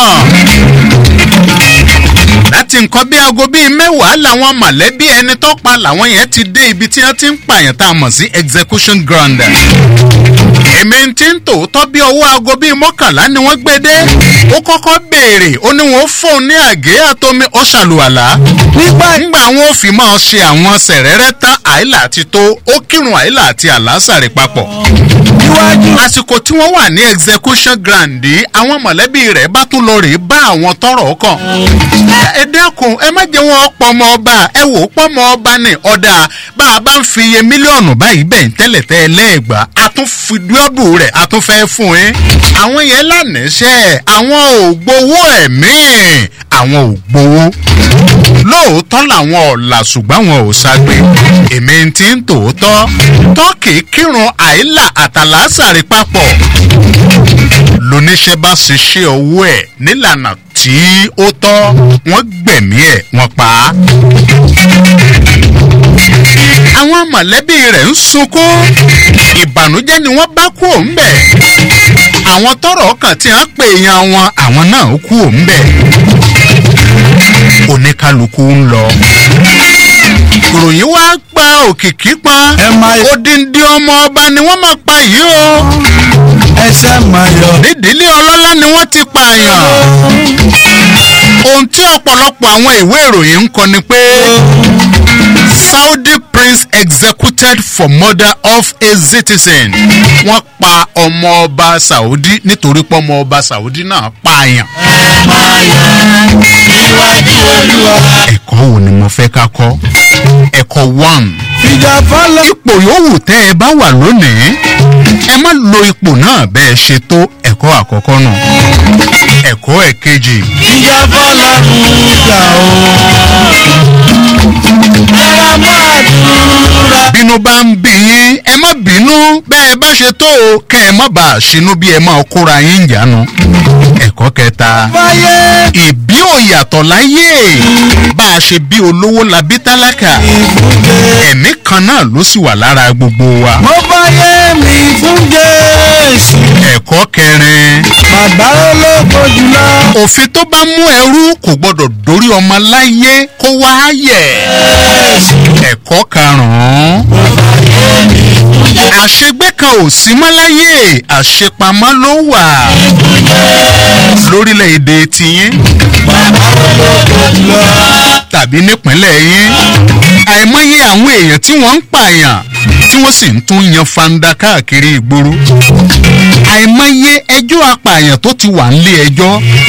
Speaker 6: láti nǹkan bí aago bíi mẹ́wàá làwọn mọ̀lẹ́bí ẹni tó pa làwọn yẹn ti dé ibi tí wọ́n ti ń pààyàn tá a mọ̀ sí execution ground. èmi ti ń tòótọ́ bí owó aago bíi mọ́kànlá ni wọ́n gbé dé ó kọ́kọ́ béèrè ó ní wọ́n fóun ní àgé àtomi ó ṣàlùwàlá. nígbà nígbà wọn ò fi máa ṣe àwọn sẹ̀rẹ́rẹ́ tán àìlà àti tó ó kírun àìlà àti àlásàrè papọ̀. àsìkò tí wọ́n wà ní execution ground yìí àwọn mọ̀lẹ́bí rẹ̀ bá tún lọ rèé bá àwọn tọrọ kàn ẹ dẹ́kun ẹ má jẹ́ wọn pọmọ ọba ẹ wò ó pọmọ ọba ní ọ̀dà bá a bá ń fi iye mílíọ̀nù báyìí bẹ́ẹ̀ tẹ́lẹ̀ tẹ́ ẹ lẹ́ẹ̀gbà a tún fi dúọ́dù rẹ̀ a tún fẹ́ fún yín. àwọn yẹn lánàáṣẹ́ àwọn ò gbowó ẹ̀mí àwọn ò gbowó. lóòótọ́ làwọn ọ̀la ṣùgbọ́n àwọn ò ṣàgbé èmi ti ń tòótọ́ tọ́kì kírun àìlà àtàlásàrí papọ̀ lóníṣẹ́ bá ṣiṣẹ́ owó ẹ̀ nílànà tí ó tọ́ wọ́n gbẹ̀mí ẹ̀ wọ́n pa á. àwọn mọ̀lẹ́bí rẹ̀ ń sunkún ìbànújẹ́ ni wọ́n bá kú òun bẹ̀. àwọn tọrọ kan tí wọ́n pè yan wọn àwọn náà kú òun bẹ̀. oníkálukú ń lọ. ìròyìn wá gba òkìkí pọn odindi ọmọ ọba ni wọ́n máa pa yìí o.
Speaker 3: ẹsẹ̀ máa yọ.
Speaker 6: nídìílé ọlọ́lá ni wọ́n ti pààyàn ohun tí ọ̀pọ̀lọpọ̀ àwọn ìwé ìròyìn ń kọ ni pé saudi prince executed for murder of a citizen wọ́n pa ọmọ ọba saudi nítorí pé ọmọ ọba saudi náà pààyàn.
Speaker 3: iwájú olúwa.
Speaker 6: ẹ̀kọ́ wo ni mo fẹ́ ká kọ́ ẹ̀kọ́ one.
Speaker 3: ìjà fọlọ́.
Speaker 6: ipò yòówù tẹ́ ẹ bá wà lónìí ẹ má lo ipò náà bẹ́ẹ̀ ṣe tó ẹ̀kọ́ àkọ́kọ́ náà ẹ̀kọ́ ẹ̀kejì.
Speaker 3: ìjà fọlọ́ ń jà o. ẹ̀rọ mọ́ àdúrà.
Speaker 6: bínú bá ń bí yín ẹ ẹ má bínú bẹ́ẹ̀ bá ṣe tó o kẹ́ ẹ má bàa ṣinú bí ẹ máa kóra yín jánu. ẹ̀kọ́ kẹta ìbí ò yàtọ̀ láyé bá a ṣe bí olówó la bí tálákà ẹ̀mí kan náà ló sì wà lára gbogbo wa.
Speaker 3: mo bá yé mi fún jésù.
Speaker 6: ẹ̀kọ́ kẹrin
Speaker 3: bàbá olóko jùlọ.
Speaker 6: òfin tó bá mú ẹrú kò gbọdọ̀ dórí ọmọ láyé kó wá yẹ̀. ẹ̀kọ́ karùn-ún àṣegbé kan ò sí mọ́ láyé àṣepamọ́ ló wà lórílẹ̀‐èdè tiyín tàbí nípínlẹ̀ yín àìmọye àwọn èèyàn tí wọ́n ń pààyàn tí wọ́n sì ń tún yan fanda káàkiri ìgboro àìmọye ẹjọ́ apààyàn tó ti wà nílé ẹjọ́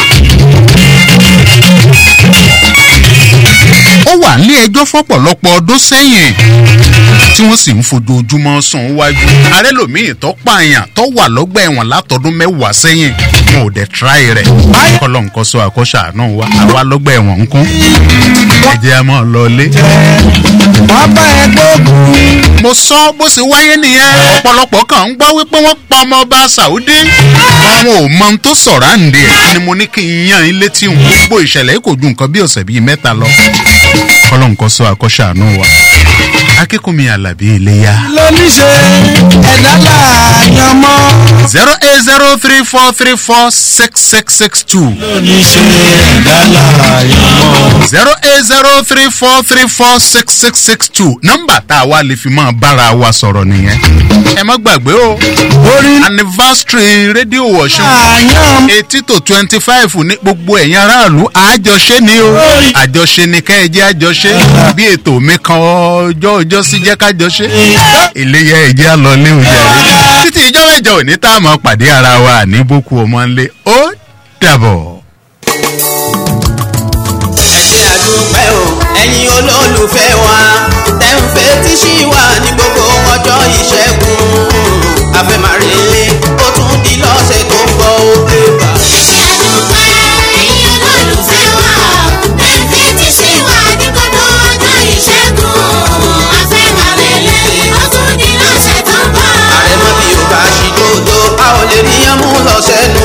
Speaker 6: ó wà nílé ẹjọ́ fọ́pọ̀lọpọ̀ ọdún sẹ́yìn tí wọ́n sì ń fojoojúmọ́ sùn wájú arẹ́lòmíì tó pààyàn tó wà lọ́gbà ẹ̀wọ̀n látọdún mẹ́wàá sẹ́yìn wọn ò dẹ̀ tíráì rẹ̀ kọ́lọ́ nǹkan sọ àkọ́ṣà náà wá àwa lọ́gbà ẹ̀wọ̀n ń kún ẹ̀jẹ̀ a máa lọ lé.
Speaker 3: wọ́n bá ẹ gbógun.
Speaker 6: mo sọ bó ṣe wáyé nìyẹn ọ̀pọ̀lọpọ̀ kan ń gbọ́ wípé wọ́n pa ọmọ ọba saudi àwọn ò mọ ohun tó sọ̀rọ̀ àǹdí ẹ̀ ni mo ní kí n yan ilé tí n gbogbo ìṣẹ̀lẹ̀ kò ju nǹkan bí ọ̀sẹ̀ bíi mẹ́ta lọ kọ́lọ́ nǹkan sọ àkọ́ṣà náà wá akínkùnmi alábí iléyà.
Speaker 3: lóníṣe ẹ̀dá làáyàn mọ́.
Speaker 6: zero eight zero three four three four six six six two.
Speaker 3: lóníṣe ẹ̀dá làáyàn mọ́.
Speaker 6: zero eight zero three four three four six six six two nọ́mbà tá a wá lè fi máa bára wa sọ̀rọ̀ nìyẹn. ẹ má gbàgbé o anniversary rédíò wọ̀ṣun eighty to twenty five ní gbogbo ẹ̀yin aráàlú àjọṣe ni o àjọṣe ni kẹ́ ẹ jẹ́ àjọṣe bí ètò mi kan ọjọ́ ọjọ́ sí jẹ́ kájọ ṣe. iléyà ẹ̀jẹ̀ á lọ lé oúnjẹ rẹ̀. títí ìjọ mẹ́jọ òní tá a mọ̀ pàdé ara wa ní boko ọmọ ńlẹ̀ ó dàbọ̀.
Speaker 17: ẹ ṣe àdúpẹ́ o ẹ̀yin olólùfẹ́ wa tẹ̀ ń fetí sí wa ní gbogbo ọjọ́ ìṣẹ́gun àfẹ́màrèlé ó tún di lọ́sẹ̀ tó ń bọ̀ ó dé bá.
Speaker 5: ẹ ṣe àdúpẹ́ ẹ̀yin olólùfẹ́ wa tẹ̀ ń fetí sí wa ní gbogbo ọjọ́ ìṣẹ́gun àfẹ́màrèlé ó tún di lọ́sẹ̀ tó ń bọ̀.
Speaker 17: àrẹ̀mọ́ bí o bá ṣì dòdò a ò lè níyàn mú lọ sẹ́nu.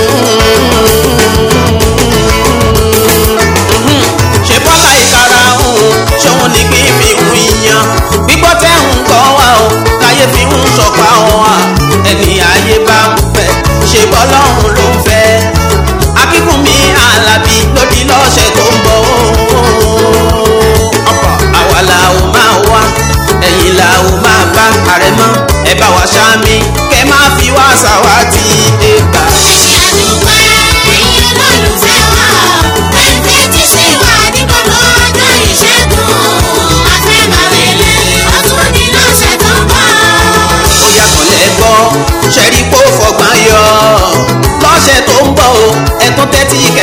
Speaker 17: ṣe bọ́lá ìkara òun ṣòun ní kí n fi hun iyán gbígbọ́ tẹ́ ń gbọ́ wa o láyé fi ń sọ̀pá wa ẹni ayé bá ń fẹ́ ṣe bọ́lọ́run ló ń fẹ́ akíkúnmi alábí lódì lọ́sẹ̀ tó ń bọ̀ o àwa la ò máa wá ẹ̀yìn la ò máa bá àrẹ̀mọ́ ẹ bá wa ṣáàmì kẹ́ máa fi wá ṣàwátì ẹgbà.
Speaker 5: ẹ ṣe àdúpẹ́ ẹ̀yin olólùfẹ́ wa tẹ̀ ń fetí sí wa ní gbogbo ọjọ́ ìṣẹ́gun àfẹ́màrèlé ó tún di lọ́sẹ̀ tó ń bọ̀.
Speaker 17: ó yàtọ̀ lẹ́gbọ́ ṣẹ́rí kó fọgbọ́n yọ lọ́sẹ̀ tó ń bọ̀ o ẹ̀tún tẹ́tí kẹ́